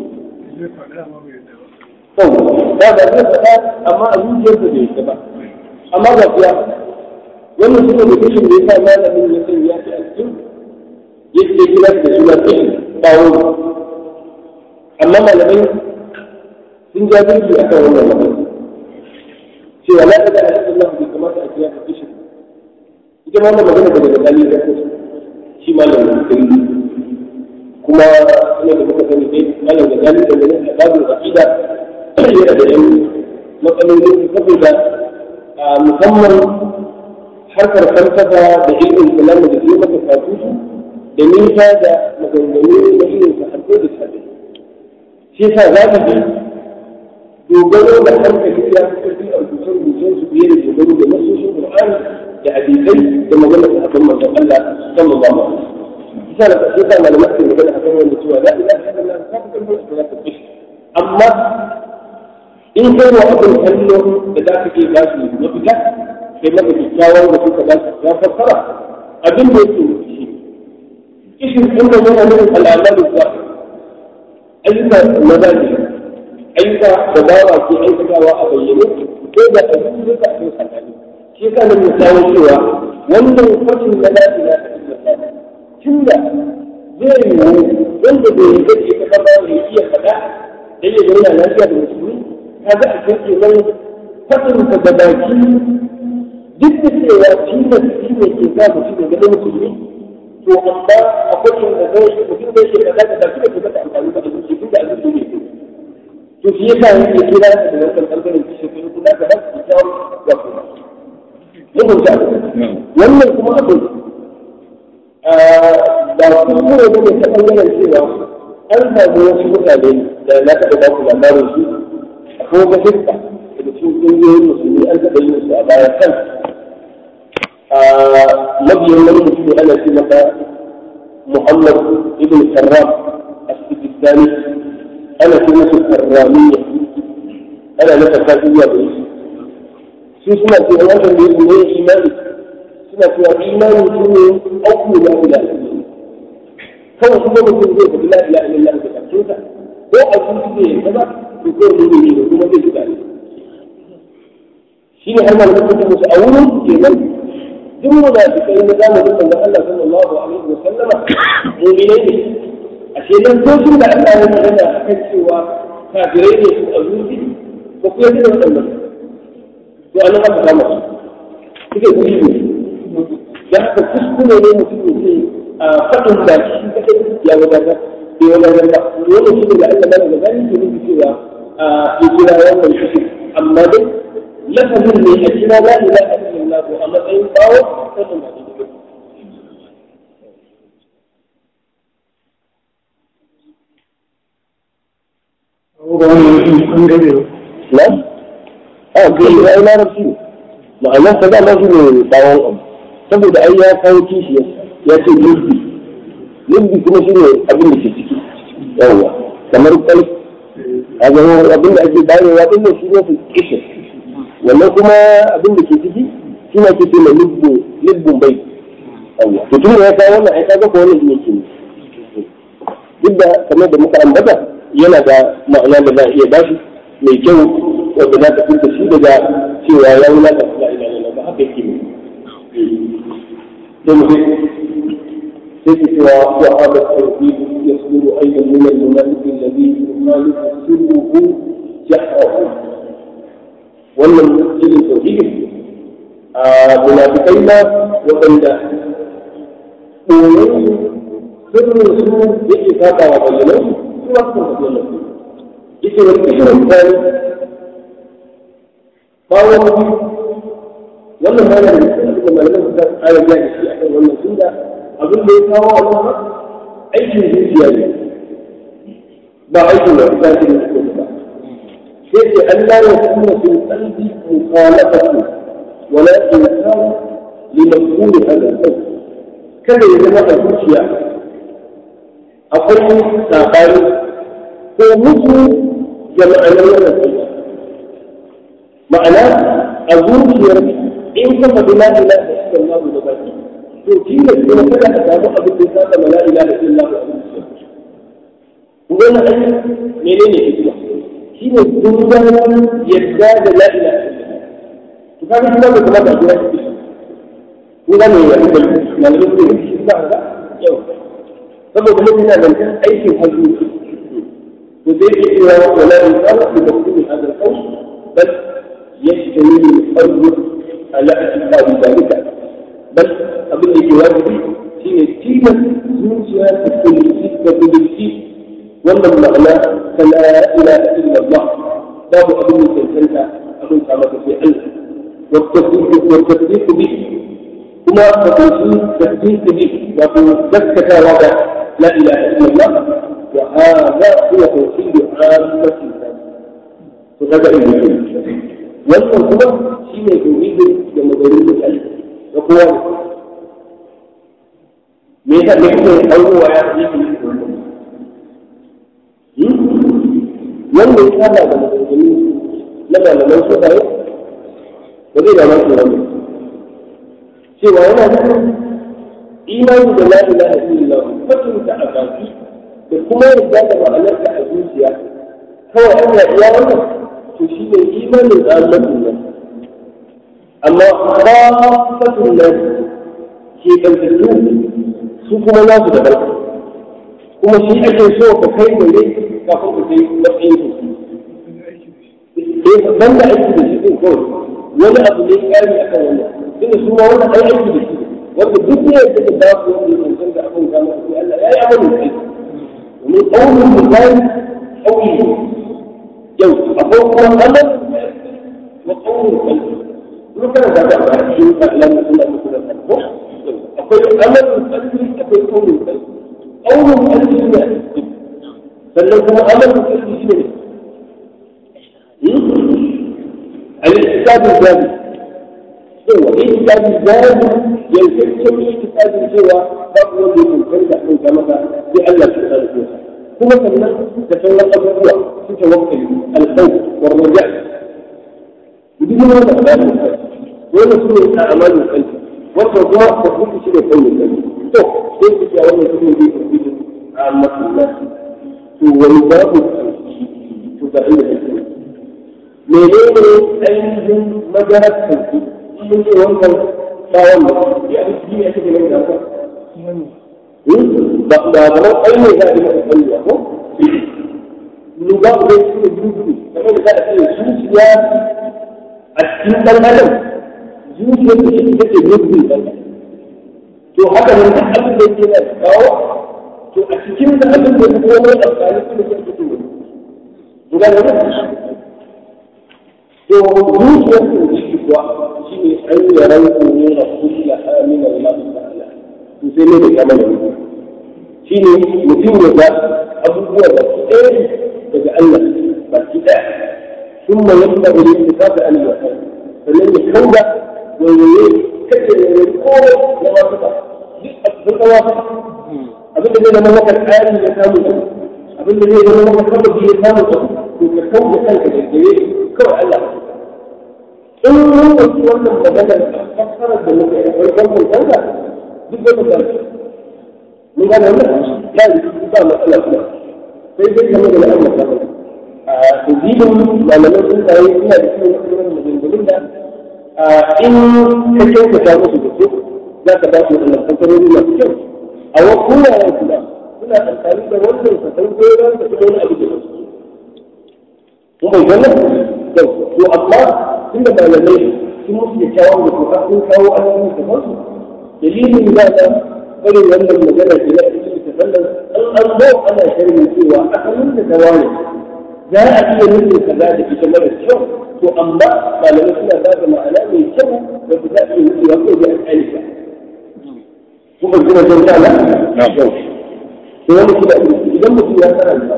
هذا ليس أما أبو جهل بيتبع أما ذا wannan suka da kishin da ya sa malamin ya san ya fi alkin yake kira da suna kishin bawo amma malamai sun ja jirgi a kan wannan magana cewa la da ala Allah bai kamata a kiyaye kishin ita ma wannan magana daga dali da ko shi malamin kai kuma ina da muka sani dai malam da dali da ne a babu aqida yana da yan matsaloli saboda musamman harkar falsafa da ilmin kalam da ke maka katutu da nisa da maganganu da ilmin sahabbai da sahabbai shi yasa za ka ji dogaro da hankali ya fi ƙarfi a rubuce-rubucen su fiye da dogaro da nasoshin Qur'ani da hadisai da magana da akan manzon Allah sallallahu alaihi wasallam. Isa da kashe sa malamai ke magana akan wanda cewa la ilaha illallah ta fi ƙarfi da ta fishi. Amma in kai wa abin kallo da za ka iya ba su mafita kai maka kyakkyawan da suka ba su ya fassara abin da yake shi. Kishin ɗin da yana nufin al'amalu zuwa ayyuka na zahiri ayyuka da bawa ke aikatawa a bayyane ko da a yi duka a cikin sakani shi yasa nan misawo cewa wannan fatin na la ilaha illallah tunda zai yiwu wanda bai yi gaske ta kama ya iya faɗa dan ya zauna lafiya da musulmi kaga a cikin kenan fatin ka da baki duk da cewa tilas shi ne ke sa mutum ya gani musulmi to amma akwai inda zai mutum zai ke faɗa da baki da ke mata amfani da abinci tunda abinci ne to shi yasa yake kira da wannan bangaren kishi kun kula da nasu kyau da kuma mutunta wannan kuma abu da kuskure ne ta bangaren cewa an samu wasu mutane da na taɓa ba ku labarin su akwai wata hikka daga cikin ƙungiyoyin musulmi an taɓa yin su a baya kan mabiyan wani mutum ana ce masa Muhammad ibn Sarraf as-Sijistani ana ce musu karramiya ana nasa kafiriya da su su suna ce an watan da ne imani suna cewa imani shi ne auku la ilaha illallah kawai kuma mutum zai faɗi la ilaha illallah da bakinsa ko a zuci ne ya kaza to ko ne ne da kuma zai fita ne shi ne har malamin mutum musu a wurin su kenan duk munafikai na zamanin manzon Allah sallallahu alaihi wa sallama mu'minai ne ashe nan tocin da Allah ya magana a kan cewa kafirai ne su a zuci ba ku yadda da waɗannan to an haka kama su suke kushi ne da haka kuskure ne mutum ya ce a faɗin da shi kaɗai ya wadata bai wadatar ba dole shi ne da Allah mana da gani ke nufi cewa a ya kira wannan kushi amma dai lafazin ne a kira la ilaha illallah a matsayin bawo wannan ba daidai ga wannan an gabe na a kai ya yi larabci ne ma'anar sa dama shi ne bawon abu saboda ai ya kawo kishiyarsa ya ce lubbi lubbi kuma shi ne abin da ke ciki yawwa kamar kwai a zama abin da ake bayarwa din nan shi ne su kishin wannan kuma abin da ke ciki shi ne ake ce mai lubbun bai yawwa to tun da ya kawo wannan ai kaga ko wannan shi ne ke duk da kamar da muka ambata yana da ma'ana da za a iya bashi mai kyau wanda za ka fita shi daga cewa ya wulata la ilaha illallah ba haka yake ne sai mu sai ke cewa wa hada tawhid yasduru ayyan min al-munafiq alladhi yukhalifu sirruhu jahrahu wannan irin tauhid a munafikai ma waɗanda ɓoyen sirrin su yake saba wa bayyanan su wasu bayyanan yake wani kishirin tsari bayan wannan ma yana da cikin malaman su ta ƙara biya da shi a kan wannan tunda abin da ya kawo a kuma aikin zuciya ne ba aikin da ta ce da suke ba sai ce Allah ya kuma fil qalbi mukhalafatu wala insan li maqbul hada al kada ya zama a zuciya akwai sabani ko mutu da ma'anar wannan sunna ma'ana a zuciyar in ka faɗi la ilaha illallah da baki to kila kuma kada ka samu abin da ya saba la ilaha illallah a zuciyar wannan ai menene hikima shine dungaran yadda da la ilaha illallah to kaga kuma da kuma da jira shi kun ga me ya yi malamin da yake shi ba ga yau saboda mun yana da aikin hajji وذلك إلى ولا إنسان بمقصود هذا القول بل يشتمل القلب على اعتقاد ذلك بل أبن جوابه هي تيمة زوجها تكون ستة بالسيف ولا المعنى فلا إله إلا الله باب أبن تنسلها أبن سامة في علم والتصديق والتصديق به كما تقول تصديق به وفي ذكة وضع لا إله إلا الله وهذا هو توحيد عامة الناس فهذا المهم wannan kuma shi ne tauhidin da magarin mutane da kowa me yasa me kake aurowa ya yi wanda ya saba da maganganu na malaman sufaye ba zai da masu wannan cewa yana nufin imani da la ilaha illallah mutunta a baki da kuma yadda da ma'anarta a zuciya kawai an iya wannan to shi ne imanin tsarin nan amma khafatun nan ke ɗautattu su kuma nasu da barka kuma shi ake so ka kai gare kafin ka kai matsayin su ban da aiki da shi ɗin kawai wani abu ne ƙari akan wannan tunda su ma wani ai aiki da shi wanda duk ne ya take da su wanda ya cancanta a kan kama sai Allah ya yi amalin kai domin ƙaunin misali ƙauye yau akwai kuma amal wa ƙaunin kai kuma kana da ta ba shi ka Allah ne suna muku da ko akwai amalin kalbi akwai ƙaunin kai ƙaunin kalbi ne sannan kuma amalin kalbi shi ne al-istiqamu zabi yawa istiqamu zabi yankakken istiqamu cewa babu wanda ya cancanta kan maka sai Allah ya tsare ku kuma sannan da sauran abubuwa su tawakkali alkhawf wa raja duk wani da Allah ya wannan su ne a amalin kalbi wannan kuma ba ku shi ne kawai kalbi to sai ku ce wannan su ne zai tafi a masallah to wani babu to ga inda kake menene ainihin madarar kalbi mun ce wannan tsawon ya fi ya kake nan da haka ba da ba ainihin za a yi masa kalli ko lura da su ne dubu kamar da za a ce zuciya a cikin ɗan adam zuciyar da shi take dubu ɗan to haka nan duk abin da yake na kawo to a cikin da abin da ya komai amfani su ne ke cikin wani guda da wani to zuciyar da shi kuwa shi ne an yi ranku ne na kulla amina Allah ta'ala to sai ne da kamar da mutum shi ne mutum ya ga abubuwa da su ɗaya daga Allah ba ki ɗaya sun ma yadda wani su kafa an yi wata sannan ya kauda waiwaye kake da wani kowa na wasu ba duk kawa abin da zai zama maka tsari ya samu abin da zai zama maka sababi ya samu to ka kawo da kanka da gare kawai Allah in mun ɗauki wannan maganar fassarar da muke a farkon mutanka duk wani ba mun gane wannan ya yi ba matsala kuma sai dai kamar da Allah ta faɗa a tuzibin malaman sun tsaye suna da cikin wannan maganganun da in ka kyautata musu da su za ka ba su wannan fassarori masu kyau a wasu wuraren kuma suna amfani da wannan kasan goyon da kuma wani abu da su mun bai wannan yau to amma tunda malamai sun musu da kyawun da kuma sun kawo a cikin kasansu dalilin da na bari wannan magana ke na cikin kasan an an zo ana sharhi cewa asalin da ta wani za a iya nufin kaza da ita mara kyau to amma malamai suna ba da ma'ana mai kyau da ba za a iya nufewa ko da alƙalika kuma kuma sun ta na yau to wani kuma idan mutum ya karanta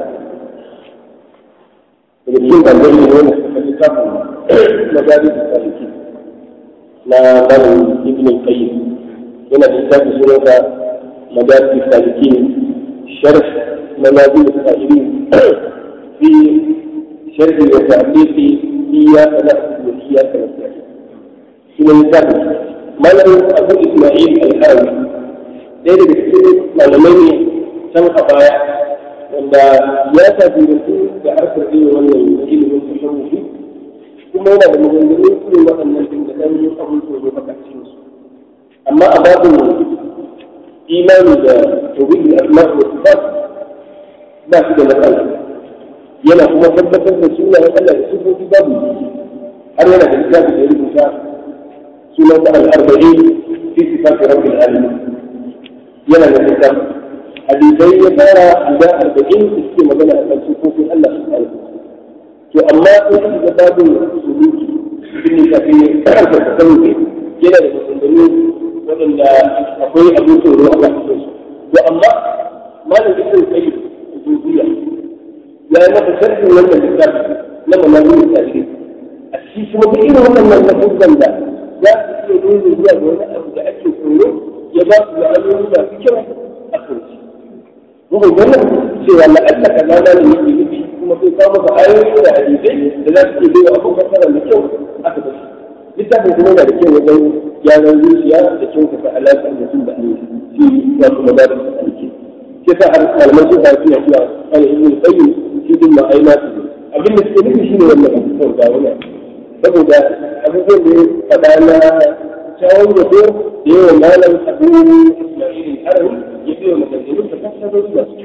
daga cikin ɗalibai ne wanda suka littafin مدارس السالكين لا بل ابن القيم هنا في كتاب سورة مدارس السالكين شرح منازل السائلين في شرح وتعليق إياك نعبد وإياك نستعين هنا مثال ما له أبو إسماعيل الحاوي ɗaya daga cikin malamai ne can a baya wanda ya tafi da su da harkar ilimin wannan ilimin tasharufi kuma yana da maganganun irin waɗannan ɗin da ɗan abin tsoro a cikin su amma a babin imani da tauhidul asma' wa sifat ba shi da matsala yana kuma tabbatar da sunayen Allah da sifofi babu har yana da littafi da ya rubuta sunan sa al-arba'in fi sifati rabbil alamin yana da littafi hadisai ya fara guda arba'in da suke magana a kan sifofin Allah subhanahu wa to amma in ka ga babin suluki bin ne tafi karanta ta sani yana da masandani waɗanda akwai abin tsoro a kan su to amma malam ibn qayyim zuciya ya yi masa sharhin wannan littafi na manazilin tarihi a cikin kuma duk irin waɗannan lafuzan da za su iya nuna zuwa ga wani abu da ake tsoro ya ba su ma'anoni masu kyau a kan shi. Muka wannan cewa la'alla ka gana ne yake nufi kuma sai kawo maka ayoyi da hadisai da za su iya bai wa abin fassara da kyau aka bashi. Littafin kuma yana da kyau wajen gyaran zuciya da kyautata alaƙar mutum da Allah shi wato madarin da alke. Sai sa har malaman sun fara suna cewa ana ibn qayyim shi din ma ai nasu abin da suke nufi shine wannan abubuwan da wannan saboda abubuwan da ya faɗa na kyawun yabo da yawan malam abu Ismail Harawi ya biyo maganganun da fassara su da su.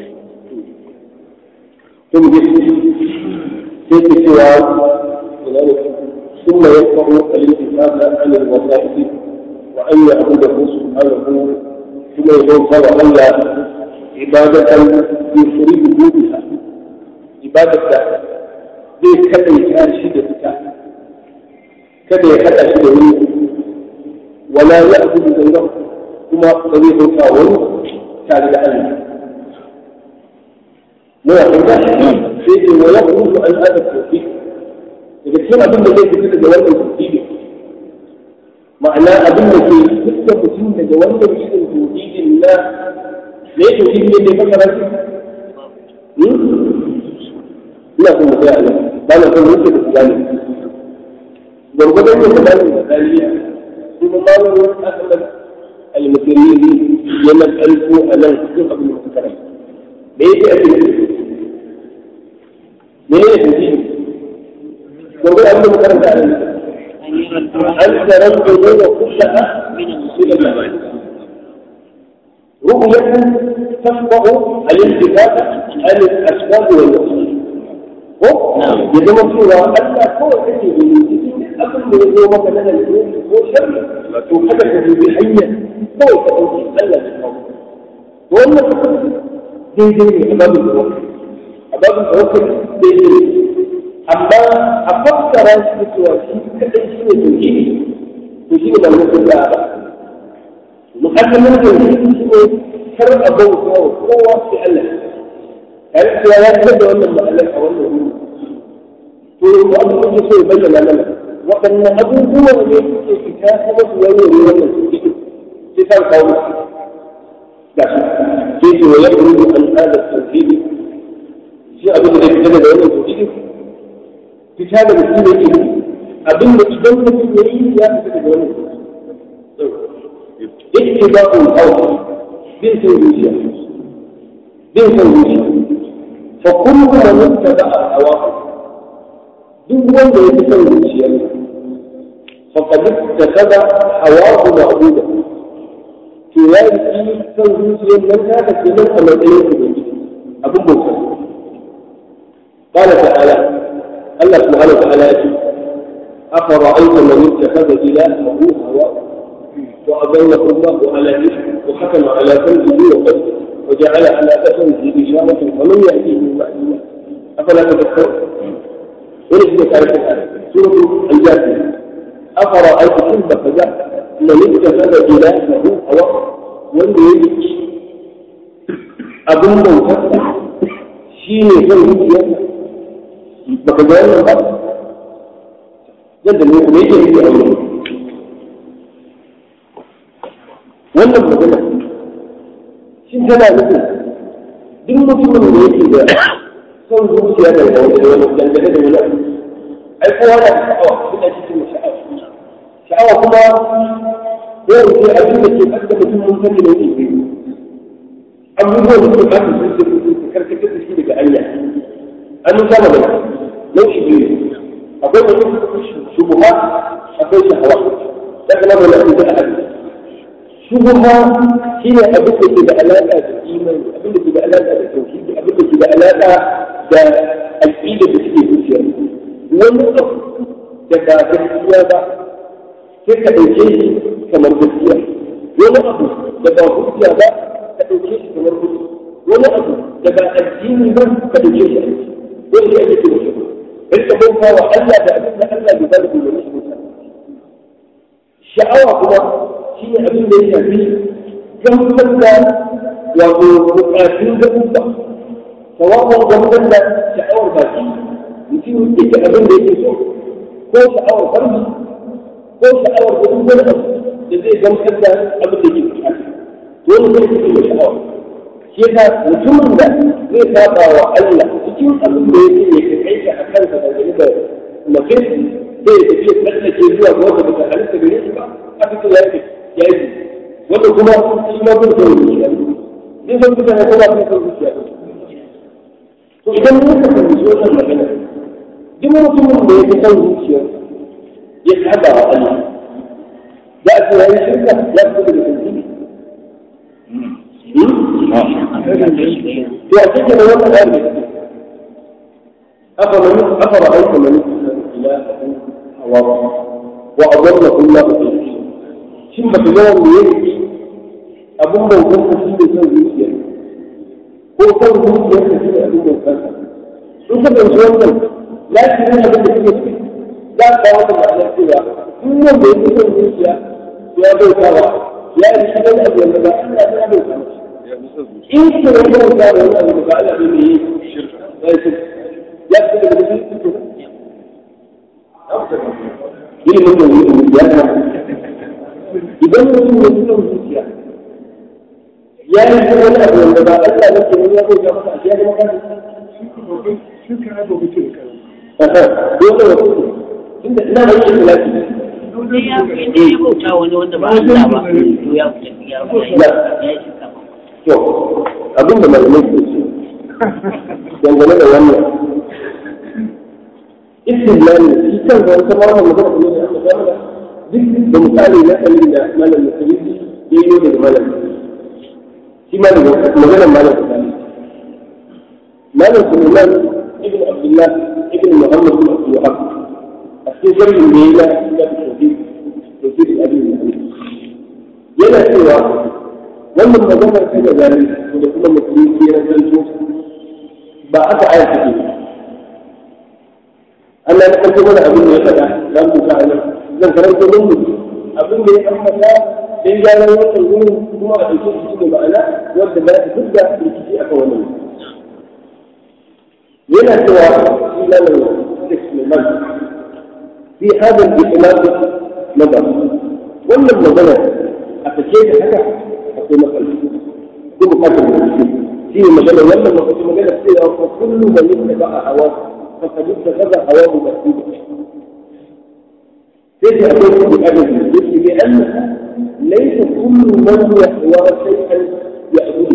ثم في سوى ثم يقرأ الانتفاع عن الوظائف وأن يعبده سبحانه ثم يقول أن عبادة يفرد بها عبادة zai kaɗaita shi da ita kada ya haɗa shi da wani wala ya abu da zauran kuma ba zai bauta wani tare da Allah muna fahimta sai ce wa yakhruju an hada tawfiq daga cikin abin da zai fita daga wannan tawfiq ma'ana abin da ke fitta mutum daga wannan irin tawfiqin na ne tawfiq ne da fasara shi ina son mu tsaya nan ba na son wuce da tsani gwargwadon yin tsani da tsaniya kuma malamin asalin al-mutiriri yana ƙarfi a nan cikin abin da muka karanta da yake ake mene ne tauhidi gobe abin da muka karanta a nan an taran gobe da kulla min al رؤية تفقه الالتفات عن الأسباب والوسائل يجب أن تقول ألا كل شيء أقل من اليوم مثلا اليوم هو شر وحدث بحية هو تقول ألا تقول وأن daidai ne a babin tawakkul a babin tawakkul daidai ne amma a fassara shi da cewa shi kadai shi ne tauhidi to shi ne ba mu sun ba mu'allamin tauhidi shi ne kar a bauta wa kowa sai Allah tare da cewa ya fitar da wannan ma'anar a wannan wuri to yanzu abin da so ya bayyana mana waɗannan abubuwan ne suke fita kuma su warware wannan tauhidi sai sa kawo wa yakhruju an hada tawhid shi abin da zai fita daga wannan tawhid fita daga shi ne ke abin da idan mutum ya yi ya fita daga wannan ittiba'ul hawa bin san zuciya bin san zuciya fa kullu man ittaba'a hawa duk wanda ya fi san zuciya faqad ittakaba hawahu ma'buda to ya yi san zuciyar nan ta ka kenan a matsayin ubangiji abin bauta قال تعالى الله سبحانه وتعالى أفرأيت من اتخذ إلهه هواه وأضله الله على ذكره وحكم على قلبه وقلبه وجعل على أثره إشارة ومن يأتيه من بعد الله أفلا تذكرون وليس ذلك الآية سورة الجاثية أفرأيت كل فجاء من اتخذ إلهه هواه wanda ya yi abin bautarsa shi ne zan zuciyarsa baka ga wannan ba yadda ne kuma yake yi a wurin wannan magana shi tana nufin duk mutumin da yake da son zuciya da wani wani dangane da wani abu ai kowa na da sha'awa suna cikin sha'awa sha'awa kuma yau sai abin da ke kasa mutum mun sani ne ne abubuwan da suka kasa sun ce su karkatar da shi daga hanya an yi kama da nau'i biyu akwai mutum shubuha akwai shahawa ya kama da nafi da ahadi shubuha shi ne abin da ke da alaƙa da imani abin da ke da alaƙa da tauhidi abin da ke da alaƙa da aƙida da suke zuciya wani abu da ba gaskiya ba sai ka ɗauke shi kamar gaskiya wani abu da ba hujja ba ka ɗauke shi kamar hujja wani abu da ba addini ba ka ɗauke shi aiki wani shi ake kira shi rika bauta wa Allah da abin da Allah bai bada umarni shi bauta sha'awa kuma shi ne abin da ya shafi gamsar da wato bukatun gabuwa sawa'un gamsar da sha'awar baki mutum yake abin da yake so ko sha'awar farji ko sha'awar da duk wani abu da zai gamsar da abin da yake bukata to wani zai fito da sha'awa shi yasa mutumin da zai saba wa Allah cikin abin da yake ya kai shi a kansa da gani da mutum zai tafi ya tsallake zuwa ga wanda baka halitta gare shi ba a fito ya yi ya yi wanda kuma shi ma bin son zuciya zai san mutane ko ba bin son zuciya to idan muka fahimci wannan magana duk mutumin da ya fi son zuciya ya saba wa Allah za a ce ya yi shirka ya fito daga tauhidi to a cikin wannan ayar ne أفمن أفرأيت من اتخذ إلهه هواه وأضله الله في العلم shin ba ka ga wanda ya yi abin bautar ka shi ne son zuciya ko son zuciya ka shi ne abin bautar ka in ka fahimci wannan lafi ne abin da suke ciki za ka kawo da ma'anar cewa in wanda ya fi son zuciya ya bautawa ya yi shi wani abu wanda ba Allah ya bauta masa in ka wani bauta da wani abu da ba Allah ne yi shirka ya fi daga cikin ilimin da ya na idan mutum ya fi son zuciya ya yi shi wani abu wanda ba Allah ne ke ya bauta masa a ya zama kan Shirka ya ba mutum kan. dole wa kuku inda ina da yin lafi Sai ya fi ya bauta wani wanda ba Allah ba, to ya fi ya fi ya yi shirka ba. to abin da malamai ke ce dangane da wannan istilani shi kan da wata ma wannan magana ne da aka gama da duk da misali na kalli da malam musulmi ya yi daga malam shi ma daga maganar malam musulmi malam suleiman ibn abdullah ibn muhammad bin abdul wahab a cikin sharhin da ya yi na tauhid tauhid al-abin yana cewa wannan maganar ta da zari da kuma musulunci ya zanto ba aka aya take Allah ya ɗauko mana abin da ya faɗa za mu ka nan zan karanta don mu abin da ya ambata dan gyaran wannan wurin kuma a ɗauke shi da ma'ana wanda za ta fidda rikici akan wannan yana cewa shi lalar Sulaiman fi hadal ikhlas nazar wannan magana a take da haka akwai matsala ko bukatar da shi ne magana wannan mafi magana cewa ko kullu man yattaba hawa fa qad ittakhadha hawahu masjida sai da akwai kuma adadi yake bi anna laysa kullu man yahwa shay'an ya'budu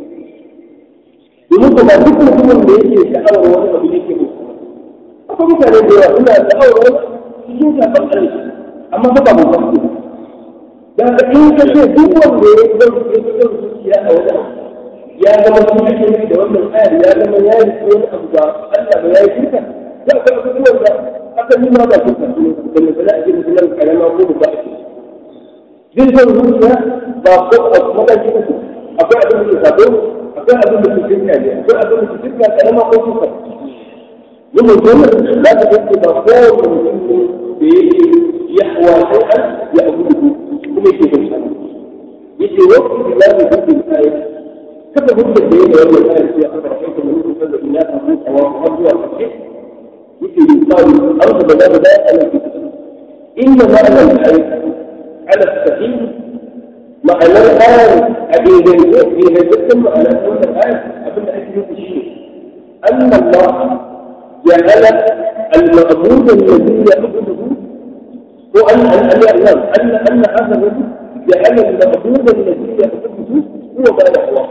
domin ba duk mutumin da yake sha'awar wani abu yake mutu akwai mutane da yawa suna sha'awar wani cikin shafar ƙarfi amma ba ba mu da ka in ka ce duk wanda ya zama ya zama zuciya a wani ya zama sun ake nufi da wannan ayar ya zama ya yi wani abu ba Allah ba ya yi shirka za ka ga abubuwan da aka nuna ba shirka ne da misali ake musulman karama ko ba ake jin son zuciya ba ko a mataki uku akwai abin da ke sabo akwai abin da ke shirka ne akwai abin da ke shirka karama ko shirka yin mutum za ka ga ba kowane mutum ne da yake yahwa shay'an ya abudu kuma yake bin sa yace waqti bilahi bil ayat kada hujja da yake wannan ayat sai aka kai ta mun san da ina ta mutu wa abuwa kake yake yin tsari an da da da ala inna ma ala ayat ala sahih ma'ana ayat abin da yake ne dukkan ma'ana wannan ayat abin da ake nufi shi أن الله جعل المعبود الذي يعبده هو أن أن أن أن أن هذا الرجل جعل المعبود الذي يعبده هو ما يحواه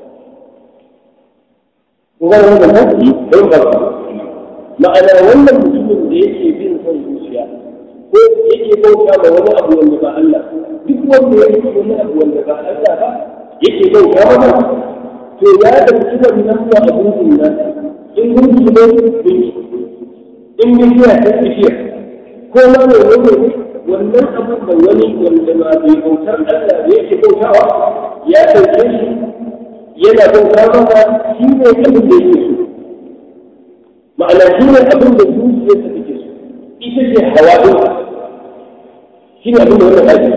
وقال هذا النبي ينبغي ma'ana wannan mutumin da yake bin son zuciya ko yake bauta ma wani abu wanda ba Allah duk wanda ya yi wani abu wanda ba Allah ba yake bauta masa to ya dauki wannan wa abun nan in gunki ne gunki in bishiya ta bishiya ko ma ne wani wannan abun da wani wanda ba bai bautar Allah da yake bautawa ya dauke shi yana bauta masa shi ne abin da yake so ma'ana shi ne abin da zuciyarsa take so ita ce hawa ɗin shi ne abin da wannan aiki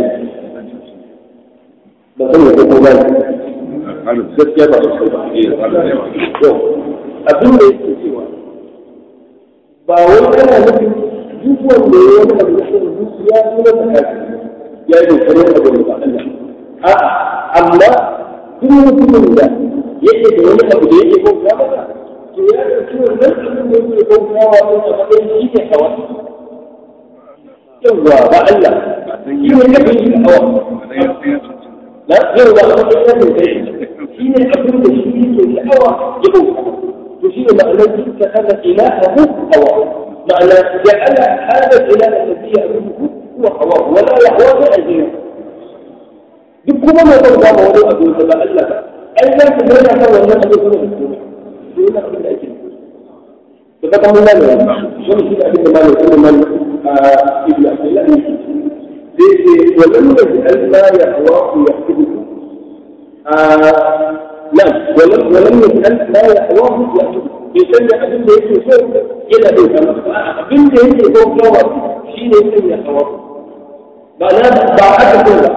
ba san ya ko ba gaskiya ba su ba yau abin da yake cewa ba wai kana nufin duk wanda ya wani abu da zuciya suna ta kafi ya yi kokarin abu da ba Allah a'a amma duk mutumin da yake da wani abu da yake bauta masa to ya ɗauki wannan abin da yake bautawa ɗin a matsayin shi ne hawa yawwa ba Allah shi ne kafin shi hawa na yau ba a matsayin kafin kai shi ne abin da shi yake sha'awa ya bauta to shi ne ma'anar shi ta kaza ilahahu hawa ma'ana ja'ala hada ilah alladhi ya'buduhu huwa hawa wala yahwa bi ajrihi duk kuma mai bauta ma wani abu da ba Allah ba ai zan ka yana kan wannan abu kuma da kuma to yana abin da ake da fata mun gane wani shi ne abin da malam Sulaiman ibn Abdullah ne sai sai walam yaj'al ma yahwa yahdidu نعم ولم ولم يسأل ما يحواه يأخذ يسمى أبن ده يكي سوء إلى بيت أبن ده يكي سوء كوار شين يسمى يحواه معناه بعد كل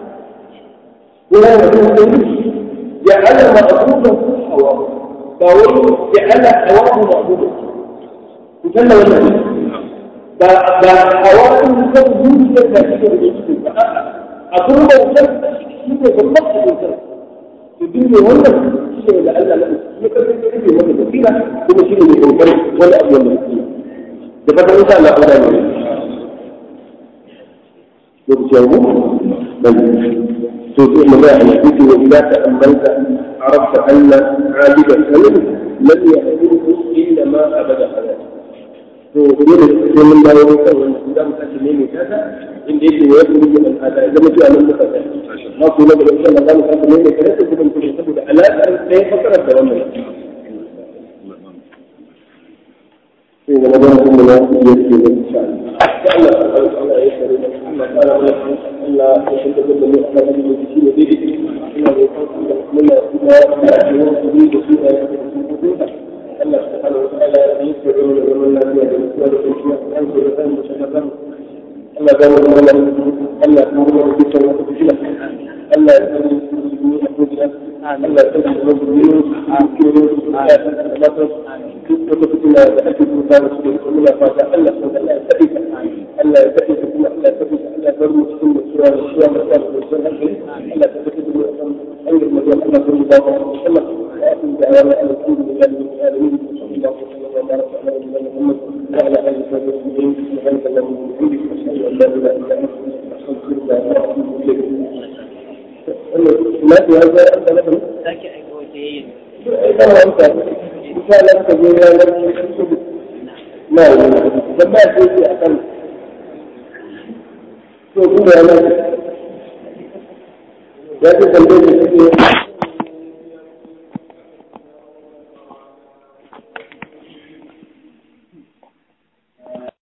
وهذا هو جعل مأخوذا حواه فهو جعل حواه مأخوذا وكان ولا فحواه يسمى يوجد ذاتك بالجسد أقول له شيء بالضبط بالضبط الدين wannan shi ne da Allah ya kasance ne wanda basira kuma shi ne mai kokari wanda abu wanda basira da fatan insha Allah Allah ya yi lokaci ya mu dan to to mun ga hadisi wa idza ta'ammalta arafta anna 'abida salim lam ya'budu illa ma abada hayat to dole sai mun dawo kan wannan idan muka ce ne mai tata inda yake wa yadda yake man hada ya zama cewa nan muka tsaya ما في نبي إن شاء الله قالوا كانت من ثلاثة جبن كل يسبب على لا يفكر في wannan في رمضان كل ما يجي إن شاء الله الله الله يسر الله تعالى الله يشهد كل من أحد من المسلمين به الله يقول من الله سبحانه وتعالى يسر من لا يجوز ولا يجوز أن يكون مشهدا Allah ya zama da Allah ya zama da dukkan wata fitila Allah ya zama da musulmi a duniya Allah ya zama da musulmi a cikin ya san da mata duk wata fitila da ake kuka da su da muna fata Allah ya Allah ya tafi ta Allah ya tafi ta kuma Allah ya tafi ta Allah ya bar mu cikin da suwa da suwa da suwa da suwa hankali Allah ya tafi ta mu akan hanyar magana Allah ya bar mu da Allah وآخر دعوانا أن الحمد لله رب العالمين وصلى الله وسلم وبارك على نبينا محمد وعلى آله وصحبه أجمعين سبحانك اللهم وبحمدك أشهد أن لا إله إلا أنت أستغفرك وأتوب إليك. ما في هذا أنت لكم إذا أنت إن شاء الله تجي ما لما تجي أقل to kuma yana ya ce tambayar da suke